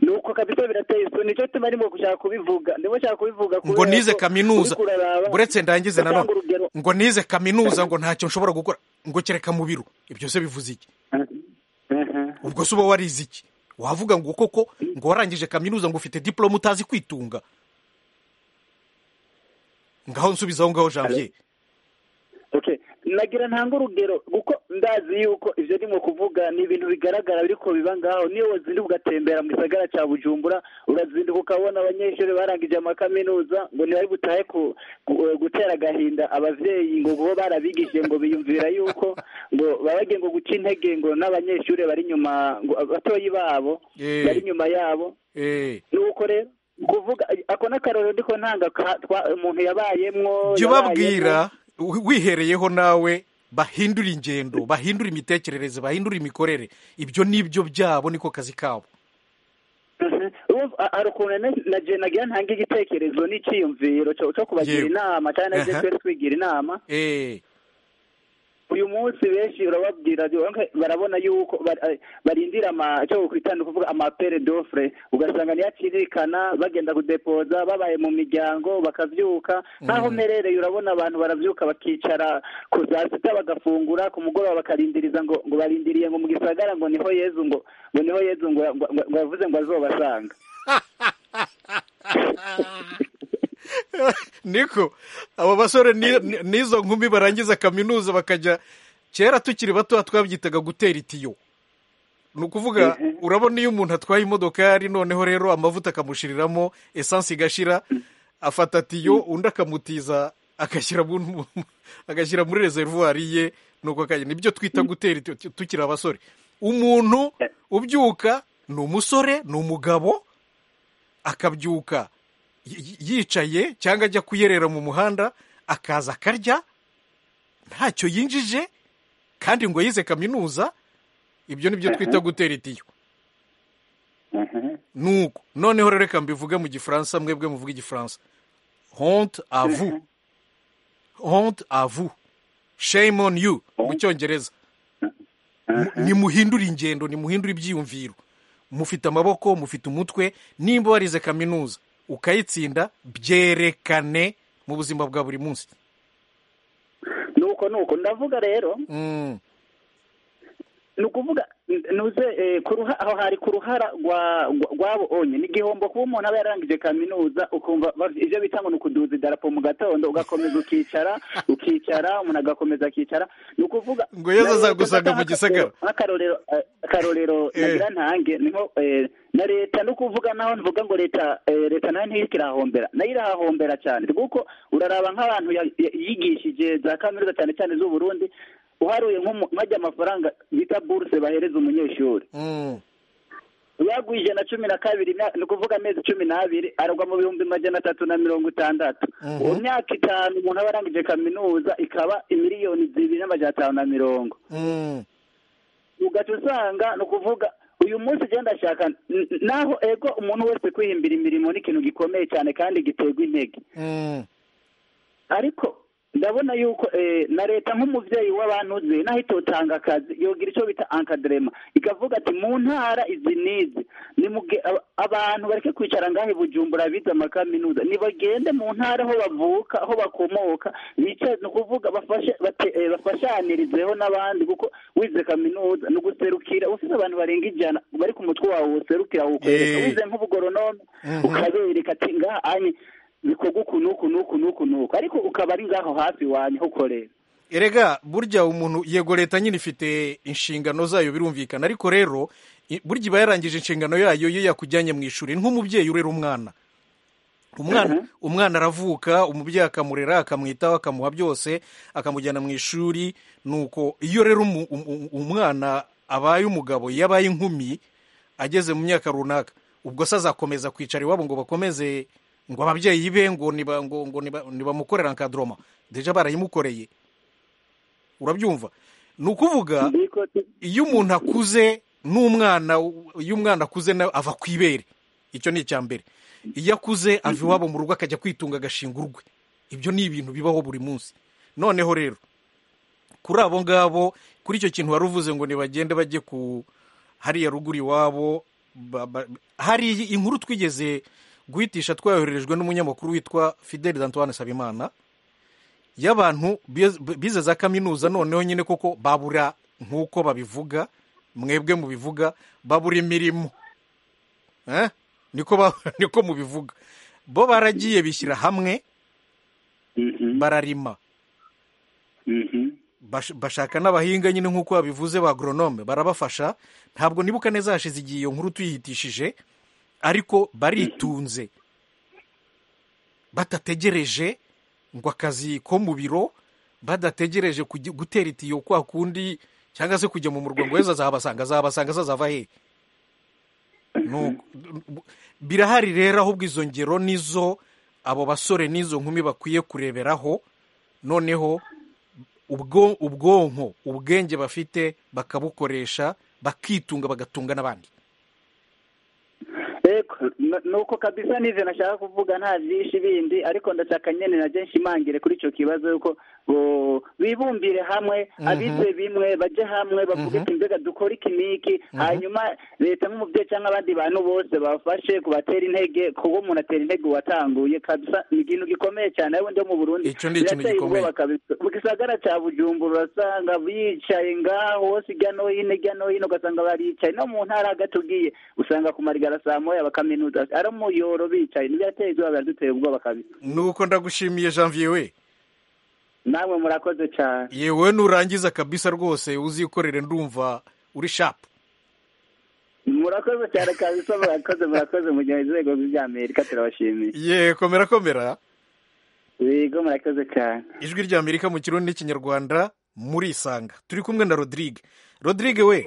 Speaker 5: nuko kabisa birateye isoni nicyo gituma ndimo gushaka kubivuga ndimo gushaka kubivuga
Speaker 1: ngo
Speaker 5: kubera
Speaker 1: nize
Speaker 5: ko
Speaker 1: kaminuza
Speaker 5: uriko uraraba-
Speaker 1: uretse ndangize na
Speaker 5: Ndatanga
Speaker 1: none
Speaker 5: urugero
Speaker 1: ngo nize kaminuza ngo ntacyo nshobora gukora ngo kereka mu biro ibyo se bivuze iki ubwo se uba warize iki wavuga ngo koko ngo warangije kaminuza ngo ufite diporome utazi kwitunga ngaho nsubizaho ngaho janvier
Speaker 5: okay nagira ntanga urugero kuko ndazi yuko ibyo ndimo kuvuga ni ibintu bigaragara biriko biba ngaho niyo wazinduka ugatembera mu gisagara cya bujumbura urazinduka ukabona abanyeshuri barangije amakaminuza ngo ntibari butahe ku- gu- gutera agahinda abavyeyi ngo kuba barabigishije ngo biyumvira yuko ngo baba bagiye ngo guca intege ngo n'abanyeshuri bari inyuma ngo abatoyi babo
Speaker 1: Eh.
Speaker 5: bari inyuma yabo
Speaker 1: eh
Speaker 5: nuko rero kuvuga ako n'akarorero ndiko ntanga ka- twa- umuntu yabayemwo
Speaker 1: jya ubabwira
Speaker 5: yabayemwo.
Speaker 1: wi- wihereyeho nawe bahindure ingendo bahindure imitekerereze bahindure imikorere ibyo ni byo byabo niko kazi kabo
Speaker 5: Mhm. Urumva, ha- hari ukuntu ne- na je nagira ntange igitekerezo n'iciyumviro co co kubagira
Speaker 1: Yewe.
Speaker 5: inama cyane
Speaker 1: Aha.
Speaker 5: natwe twigira inama
Speaker 1: eee
Speaker 5: uyu munsi benshi urababwira okay, barabona yuko bar- eh, barindira ama- icyo kwitanda kuvuga amapere dofure ugasanga ntiyakirikana bagenda kudepoza babaye mu miryango bakabyuka nk'aho mperereye urabona abantu barabyuka bakicara ku za sita bagafungura ku mugoroba bakarindiriza ngo ngo barindiriye ngo mu gisagara ngo niho yezu ngo ngo niho yezu ngo ngo- ngo- ngo yavuze ngo azobasanga
Speaker 1: niko abo basore ni- ni- n'izo nkumi barangiza kaminuza bakajya kera tukiri batoya twabyitaga gutera itiyo ni ukuvuga urabona iyo umuntu atwaye imodokari noneho rero amavuta akamushiriramo esansi igashira afata tiyo undi akamutiza agashyira mu- mu- agashyira muri rezervuwari ye nuko akajya nibyo twita gutera itiyo tu- tukiri abasore umuntu ubyuka ni umusore ni umugabo akabyuka y- yicaye cyangwa ajya kuyerera mu muhanda akaza akarya ntacyo yinjije kandi ngo yize kaminuza ibyo ni byo twita gutera itiyo nuko noneho rero reka mbivuge mu gifaransa mwebwe muvuga igifaransa honte avu honte avu shame on you mu cyongereza Mu- nimuhindure ingendo nimuhindure ibyiyumviro mufite amaboko mufite umutwe nimba warize kaminuza ukayitsinda byerekane mu buzima bwa buri munsi
Speaker 5: nuko nuko ndavuga rero
Speaker 1: Mm.
Speaker 5: ni ukuvuga n- nuze eh, ku ruha- aho hari ku ruhara rwa- rwa- rwabo onye ni igihombo kuba umuntu aba yararangije kaminuza ukumva ba- ibyo bita ngo ni ukuduza idarapo mu gatondo ugakomeza ukicara ukicara umuntu agakomeza akicara ni ukuvuga
Speaker 1: Ngo Yezu azagusanga mu gisagara.
Speaker 5: nk'akarorero eh, akarorero nagira ntange niho eh, na leta no kuvuga naho nvuga ngo leta eh, leta nayo ntirikirahombera nayo irahahombera cyane kuko uraraba nk'abantu ya- ya- yigishije za kaminuza cyane cyane z'u Burundi uharuye nk'umu- nk'ajya amafaranga bita buruse bahereza umunyeshuri
Speaker 1: Mm.
Speaker 5: yaguye ijana cumi na kabiri na- ni ukuvuga amezi cumi n'abiri aragwa mu bihumbi magana atatu na mirongo itandatu uwo myaka itanu umuntu aba arangije kaminuza ikaba miliyoni zibiri n'amajana atanu na mirongo
Speaker 1: Mm.
Speaker 5: ugaca usanga ni ukuvuga uyu munsi ugenda ashaka n- naho ego umuntu wese kwihimbira imirimo ni ikintu gikomeye cyane kandi giterwa intege
Speaker 1: Mm.
Speaker 5: ariko ndabona yuko eh, na leta nk'umubyeyi w'abantuze naho itotanga akazi yogira icyo bita ankadrema ikavuga ati mu ntara izi n'izi nimuge aba- abantu bareke kwicara ngaho i bujumbura bize amakaminuza nibagende mu ntara aho bavuka aho bakomoka bicaye ni ukuvuga bafashe bate- eh, bafashanirizeho n'abandi kuko wize kaminuza ni uguserukira ufite abantu barenga ijana bari ku mutwe wawe userukira wukwereka
Speaker 1: Eh.
Speaker 5: wize nk'ubugoronome ukabereka ati ngaha anye bikorwa uku n'uku n'uku n'uku n'uku ariko ukaba ari ngaho hafi wanyu aho ukorera
Speaker 1: erega burya umuntu yego leta nyine ifite inshingano zayo birumvikana ariko rero i- burya iba yarangije inshingano yayo iyo yakujyanye mu ishuri Ni nk'umubyeyi urera umwana umwana umwana aravuka umubyeyi akamurera akamwitaho akamuha byose akamujyana mu ishuri nuko iyo rero umu- umu- umwana abaye umugabo iyo abaye inkumi ageze mu myaka runaka ubwo se azakomeza kwicara iwabo ngo bakomeze ngo ababyeyi be ngo niba- ngo- ngo niba- nibamukorera nkadoroma deja barayimukoreye urabyumva ni ukuvuga iyo umuntu akuze n'umwana iyo umwana akuze nawe ava ku ibere icyo ni icya mbere iyo akuze ava iwabo mu rugo akajya kwitunga agashinga urwe ibyo ni ibintu bibaho buri munsi noneho rero kuri abo ngabo kuri icyo kintu wari uvuze ngo ntibagende bajye ku hariya ruguru iwabo ba- ba- hari inkuru twigeze guhitisha twayohererejwe n'umunyamakuru witwa fideli dantoine sabimana y'abantu bize- bize za kaminuza noneho nyine koko babura nk'uko babivuga mwebwe mubivuga babura imirimo Eh? niko ba- niko mubivuga bo baragiye bishyira hamwe bararima bash- bashaka n'abahinga nyine nk'uko babivuze ba agronome barabafasha ntabwo nibuka neza hashize igihe iyo nkuru tuyihitishije ariko baritunze batategereje ngo akazi ko mu biro badategereje kujya- gutera itiyo kwa kundi cyangwa se kujya mu murwa ngo weza azabasanga azabasanga azava hehe Nuko- birahari rero ahubwo izo ngero nizo abo basore n'izo nkumi bakwiye kureberaho noneho ubwo ubwonko ubwenge bafite bakabukoresha bakitunga bagatunga n'abandi
Speaker 5: eko ni uko kabisa n'ivyo nashaka kuvuga nta vyinshi bindi ariko ndashaka nyene naje nshimangire kuri ico kibazo yuko bo- bibumbire hamwe abize bimwe baje hamwe bavuge ati mbega dukore iki n'iki hanyuma leta nk'umubyeyi cyangwa abandi bantu bose bafashe kubatera intege kuba umuntu atera intege uwatanguye kabisa ni ikintu gikomeye cyane ari ndi mu burundi
Speaker 1: Ico ni ikintu
Speaker 5: birateye
Speaker 1: gikomeye.
Speaker 5: ubwoba kabisa mu gisagara cya bujumbura urasanga bicaye ngaho hose hirya no hino hirya no hino ugasanga baricaye no mu ntara hagati ugiye usanga ku marigara saa moya bakaminuza ari umuyoro bicaye ntibyateye izuba biraduteye ubwoba kabisa
Speaker 1: nuko ndagushimiye janvier we
Speaker 5: namwe murakoze cyane
Speaker 1: yewe nurangiza kabisa rwose uzikorere ndumva uri shapu
Speaker 5: murakoze cyane kabisa murakoze murakoze mu gihe inzego z'amerika turabashimiye
Speaker 1: ye komera komera
Speaker 5: yego murakoze cyane
Speaker 1: ijwi rya amerika mu kirundi n'ikinyarwanda murisanga turi kumwe na rodrigue rodrigue we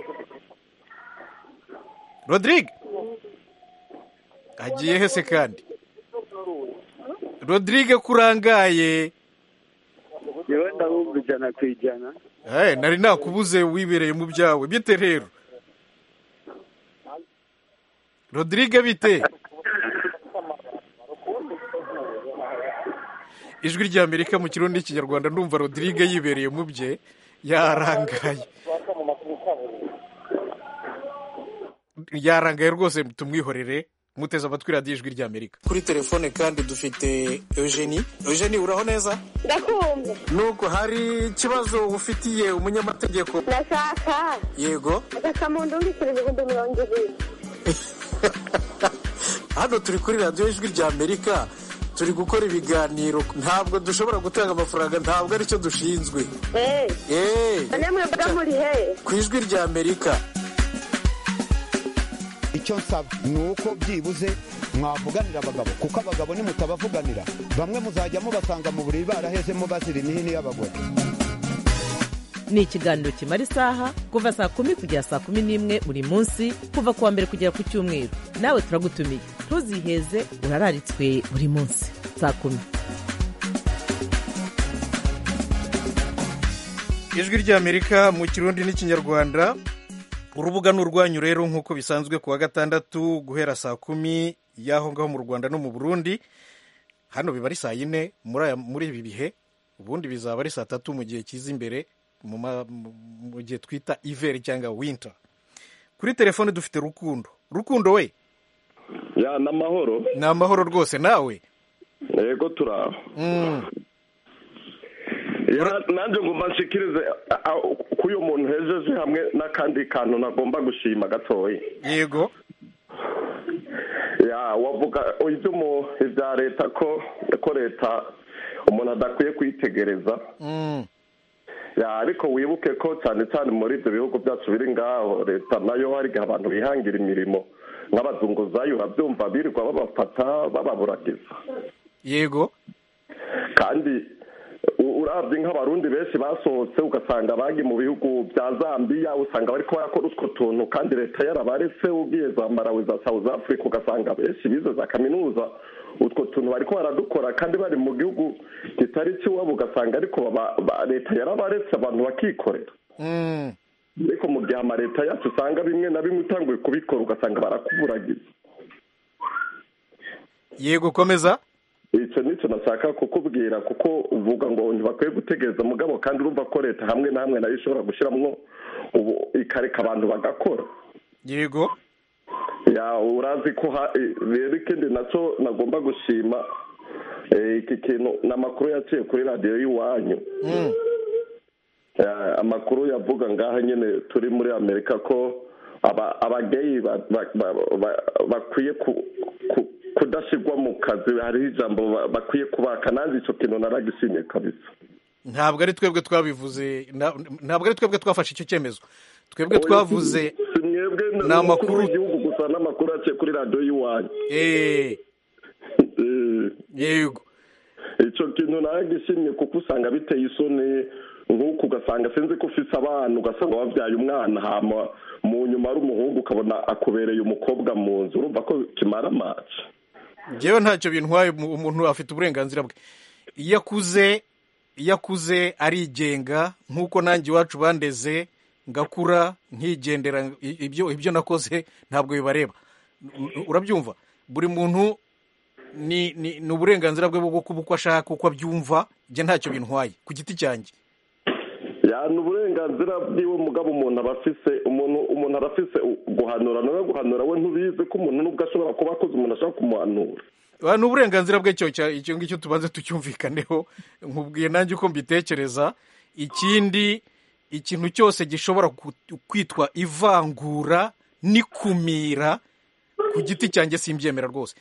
Speaker 1: rodrigue agiye he se kandi rodrigue kurangaye
Speaker 10: yewe ndahumva ijana ku ijana
Speaker 1: Eh, nari nakubuze wibereye mu byawe bite rero rodrigue bite ijwi rya amerika mu kirundi n'ikinyarwanda ndumva rodrigue yibereye mu bye yarangaye yarangaye rwose tumwihorere muteze amatwi radiyo ijwi rya amerika kuri telefone kandi dufite eugenie eugenie uraho neza
Speaker 11: ndakumva
Speaker 1: nuko hari ikibazo ufitiye umunyamategeko
Speaker 11: ndashaka
Speaker 1: yego
Speaker 11: agakamunda umbikira ibihumbi mirongo ibiri
Speaker 1: hano turi kuri radiyo ijwi rya amerika turi gukora ibiganiro ntabwo dushobora gutanga amafaranga ntabwo aricyo dushinzwe
Speaker 11: eee
Speaker 1: eee
Speaker 11: none mwebwe muri he
Speaker 1: ku ijwi rya amerika
Speaker 12: icyo nsaba ni uko byibuze mwavuganira abagabo kuko abagabo nimutabavuganira bamwe muzajya mubasanga mu buriri barahezemo bazira imihini y'abagore
Speaker 2: ni ikiganiro kimara isaha kuva saa kumi kugera saa kumi n'imwe buri munsi kuva ku wa mbere kugera ku cyumweru nawe turagutumiye ntuziheze urararitswe buri munsi saa kumi
Speaker 1: ijwi rya amerika mu kirundi n'ikinyarwanda urubuga ni urwanyu rero nk'uko bisanzwe ku wa gatandatu guhera saa kumi y'aho ngaho mu rwanda no mu burundi hano biba ari saa yine muri aya- muri ibi bihe ubundi bizaba ari saa tatu mu gihe cyiza imbere mu ma- mu- mu gihe twita iveri cyangwa winter kuri telefone dufite rukundo rukundo we
Speaker 13: ya ni amahoro
Speaker 1: ni amahoro rwose nawe
Speaker 13: yego turaho
Speaker 1: Mm.
Speaker 13: Ya, nanjye ngomba nshikirize a- a- ku uyu muntu hejeje hamwe n'akandi kantu nagomba gushima gatoya
Speaker 1: yego
Speaker 13: ya wavuga iby'umu- ibya leta ko ko leta umuntu adakwiye kwitegereza
Speaker 1: Mm.
Speaker 13: ya ariko wibuke ko cyane cyane muri ibyo bihugu byacu biri ngaho leta nayo hari igihe abantu bihangira imirimo nk'abazunguzayi urabyumva birirwa babafata bababuragiza
Speaker 1: yego
Speaker 13: kandi u- urabye nk'abarundi benshi basohotse ugasanga bagi mu bihugu bya zambiya usanga bariko barakora utwo tuntu kandi leta yarabaretse ugiye za malawi za south africa ugasanga benshi bize za kaminuza utwo tuntu bariko baradukora kandi bari mu gihugu kitari kiwabo ugasanga ariko baba- ba- leta yarabaretse abantu bakikorera
Speaker 1: Mm.
Speaker 13: ariko mu gihe amaleta yacu usanga bimwe na bimwe utanguye kubikora ugasanga barakuburagiza
Speaker 1: yego komeza
Speaker 13: icyo nicyo nashaka kukubwira kuko uvuga ngo ntibakwiye gutegereza mugabo kandi urumva ko leta hamwe na hamwe nayo ishobora gushyiramo ubu ikareka abantu bagakora
Speaker 1: yego
Speaker 13: ya urazi ko ha- eh, rero ikindi nacyo nagomba gushima eh, iki kintu ni amakuru yaciye kuri radiyo y'iwanyu
Speaker 1: Mm.
Speaker 13: Eh, amakuru yavuga ngaha nyine turi muri amerika ko aba- abageyi ba- ba- ba- ba- bakwiye ku- ku- kudashyirwa mu kazi hariho ijambo ba- bakwiye kubaka nanjye icyo kintu naragishimye kabisa
Speaker 1: ntabwo ari twebwe twabivuze nta- ntabwo ari twebwe twafashe icyo cyemezo twebwe twavuze
Speaker 13: si mwebwe
Speaker 1: ni amakuru
Speaker 13: y'igihugu gusa n'amakuru yaciye kuri radiyo y'iwanyu
Speaker 1: Eh, yego
Speaker 13: icyo kintu naragishimye kuko usanga biteye isoni nk'uku ugasanga sinzi ko ufise abana ugasanga wabyaye umwana hama mu nyuma ari umuhungu ukabona akubereye umukobwa mu nzu urumva ko kimara amazi
Speaker 1: njyewe ntacyo bintwaye umu- umuntu afite uburenganzira bwe iyo akuze iyo akuze arigenga nk'uko nanjye iwacu bandeze ngakura ntigendera i- ibyo ibyo nakoze ntabwo bibareba U- u- urabyumva buri muntu ni ni ni uburenganzira bwe bwo kuba uko ashaka uko abyumva njye ntacyo bintwaye ku giti cyanjye
Speaker 13: ya ni uburenganzira bw'iwe mugabo umuntu aba afise umuntu umuntu aba afise guhanura nawe guhanura we ntubizi ko umuntu nubwo ashobora kuba akoze umuntu ashaka kumuhanura
Speaker 1: Ba- ni uburenganzira bwe cyo cya- icyo ngicyo tubanze tucyumvikaneho nkubwiye nanjye uko mbitekereza ikindi ikintu cyose gishobora ku- kwitwa ivangura n'ikumira ku giti cyanjye simbyemera rwose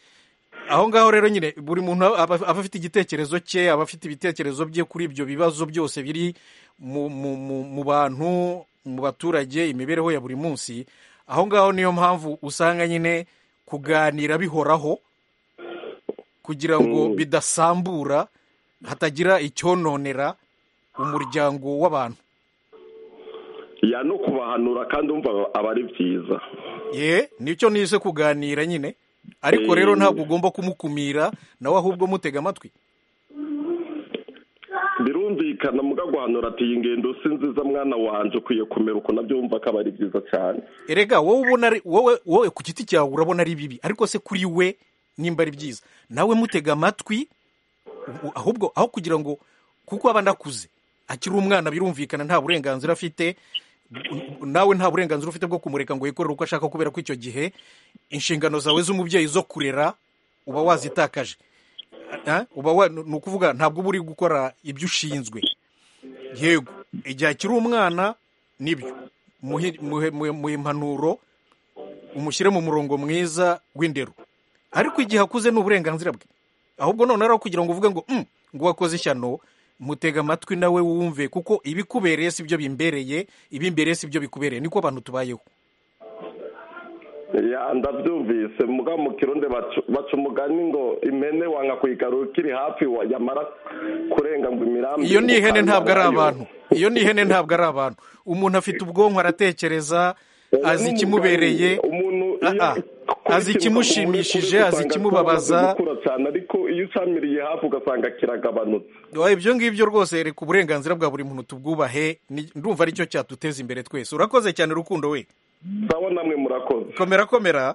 Speaker 1: aho ngaho rero nyine buri muntu aba aba afite igitekerezo cye aba afite ibitekerezo bye kuri ibyo bibazo byose biri mu mu- mu- mu bantu mu baturage imibereho ya buri munsi aho ngaho niyo mpamvu usanga nyine kuganira bihoraho kugira ngo bidasambura hatagira icyononera umuryango w'abantu
Speaker 13: ya no kubahanura kandi umva aba ari byiza
Speaker 1: ye nicyo nise kuganira nyine ariko
Speaker 13: Eh.
Speaker 1: rero ntabwo ugomba kumukumira nawe ahubwo mutega amatwi
Speaker 13: birumvikana muga guhanura ati iyi ngendo si nziza mwana wanje ukwiye kumera uko nabyumva ko aba ari byiza cyane
Speaker 1: erega wowe ubona ari wowe wowe ku giti cyawe urabona ari bibi ariko se kuri we nimba ari byiza nawe mutega amatwi u- ahubwo aho kugira ngo kuko aba anakuze akiri umwana birumvikana nta burenganzira afite u- u- nawe nta burenganzira ufite bwo kumureka ngo yikorere uko ashaka kubera ko icyo gihe inshingano zawe z'umubyeyi zo kurera uba wazitakaje Ah, uba wa- ni ukuvuga ntabwo uba uri gukora ibyo ushinzwe yego igihe akiri umwana nibyo muhe muhe- muhe- muhe impanuro umushyire mu murongo mwiza w'indero ariko igihe akuze ni uburenganzira bwe ahubwo noneho rero kugira ngo uvuge ngo "Mm, ngo wakoze ishyano mutega amatwi nawe wumve kuko ibikubereye si byo bimbereye ibimbereye si byo bikubereye niko abantu tubayeho
Speaker 13: ya ndabyumvise muga mu kirundi baca- baca umugani ngo impene wanga kuyigarura ukiri hafi wa- yamara kurenga ngo imirambi
Speaker 1: iyo ni ihene ntabwo ari
Speaker 13: ukandarayo.
Speaker 1: abantu iyo ni ihene ntabwo ari abantu umuntu afite ubwonko aratekereza azi ikimubereye Ah, ah. azi ikimushimishije azi ikimubabaza
Speaker 13: gukura cyane ariko iyo usamiriye hafi ugasanga kiragabanutse
Speaker 1: Oya, ibyo ngibyo rwose reka uburenganzira bwa buri muntu tubwubahe ni- ndumva aricyo cyaduteza imbere twese urakoze cyane rukundo we
Speaker 13: sawa namwe murakoze
Speaker 1: komera komera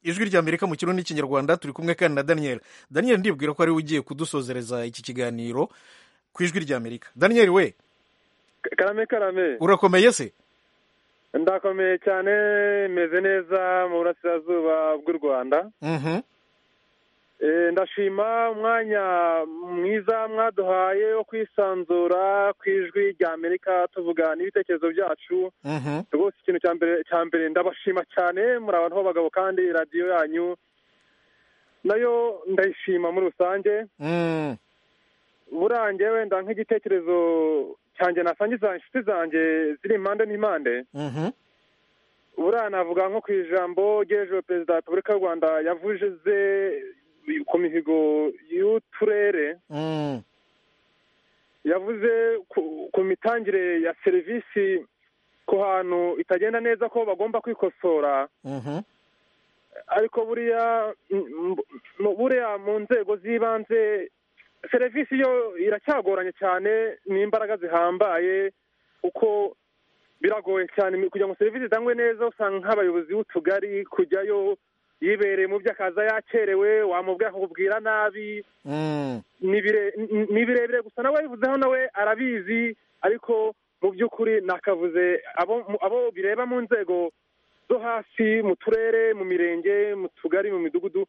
Speaker 1: ijwi rya amerika mu kirundi n'ikinyarwanda turi kumwe kandi na daniel daniel ndibwira ko ariwe ugiye kudusozereza iki kiganiro ku ijwi rya amerika daniel we
Speaker 14: karame karame
Speaker 1: urakomeye se
Speaker 14: ndakomeye cyane meze neza mu burasirazuba bw'u rwanda
Speaker 1: Mhm.
Speaker 14: Eh, ndashima umwanya mwiza mwaduhaye wo kwisanzura ku ijwi rya amerika tuvuga n'ibitekerezo byacu
Speaker 1: Mhm.
Speaker 14: rwose ikintu cya mbere cya mbere ndabashima cyane muri abantu b'abagabo kandi radiyo yanyu nayo ndayishima muri rusange
Speaker 1: Mm.
Speaker 14: buriya njyewe nda nk'igitekerezo cyanjye nasangiza inshuti zanjye ziri impande n'impande
Speaker 1: Mhm.
Speaker 14: buriya navuga nko ku ijambo ry'ejo perezida wa repubulika y'u rwanda yavuze ku mihigo y'uturere
Speaker 1: Mm.
Speaker 14: yavuze ku- ku mitangire ya serivisi ku hantu itagenda neza ko bagomba kwikosora
Speaker 1: Mhm.
Speaker 14: ariko buriya mm, mm, mu- buriya mu nzego z'ibanze serivisi yo iracyagoranye cyane n'imbaraga zihambaye kuko biragoye cyane kugira ngo serivisi zitangwe neza usanga nk'abayobozi b'utugari kujyayo yibereye mu byo akaza yakerewe wamubwira akakubwira nabi
Speaker 1: Mm.
Speaker 14: ni bire- ni- ni birebire gusa nawe yabivuzeho nawe arabizi ariko mu by'ukuri nakavuze abo mu- abo bireba mu nzego zo hasi mu turere mu mirenge mu tugari mu midugudu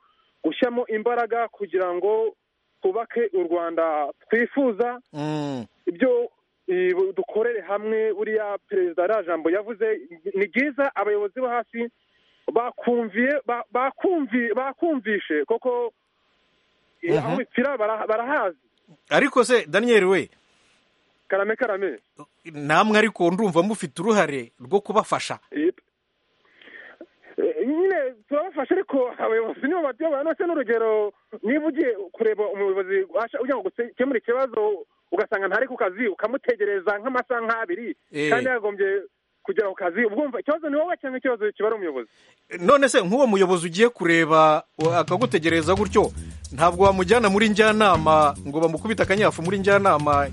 Speaker 14: gushyiramo imbaraga kugira ngo twubake u rwanda twifuza
Speaker 1: Mm.
Speaker 14: ibyo eh, dukorere hamwe buriya perezida ari jambo yavuze ni byiza abayobozi bo hasi bakumviye ba- bakumvi- bakumvishe koko eh,
Speaker 1: Mhm.
Speaker 14: aho bipfira bara- barahazi
Speaker 1: ariko se daniel we
Speaker 14: karame karame
Speaker 1: namwe ariko ndumva mufite uruhare rwo kubafasha
Speaker 14: Eh, nyine turabafasha ariko abayobozi nibo batuyoboye ndetse n'urugero niba ugiye kureba umuyobozi washa- ugira ngo ukemure ikibazo ugasanga ntari ku kazi ukamutegereza nk'amasaha nk'abiri
Speaker 1: Eh.
Speaker 14: kandi yagombye kugera ku kazi uba wumva ikibazo ni wowe cyangwa ikibazo kibara umuyobozi
Speaker 1: none se nk'uwo muyobozi ugiye kureba wa- akagutegereza gutyo ntabwo wamujyana muri njyanama ngo bamukubite akanyafu muri njyanama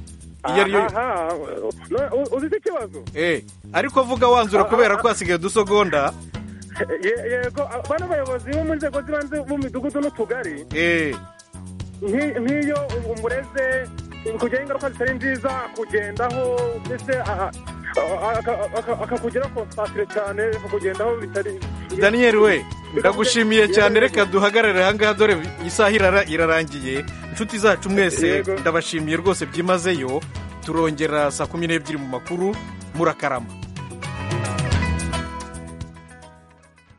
Speaker 1: iyo ari yo
Speaker 14: Aha, no, uzi ikibazo
Speaker 1: Eh, ariko vuga wanzura kubera ko hasigaye udusogonda
Speaker 14: Ye- yego a- bano bayobozi bo mu nzego z'ibanze b'imidugudu n'utugari
Speaker 1: eh
Speaker 14: nki- nk'iyo umureze kujyaho ingaruka zitari nziza akugendaho mbese a- a- aka- aka- akakugeraho konsantere cyane akakugendaho bitari
Speaker 1: daniel we ndagushimiye cyane reka duhagarare ahangaha dore isaha irara- irarangiye inshuti zacu mwese
Speaker 14: Yego.
Speaker 1: ndabashimiye rwose byimazeyo turongera saa kumi n'ebyiri mu makuru murakarama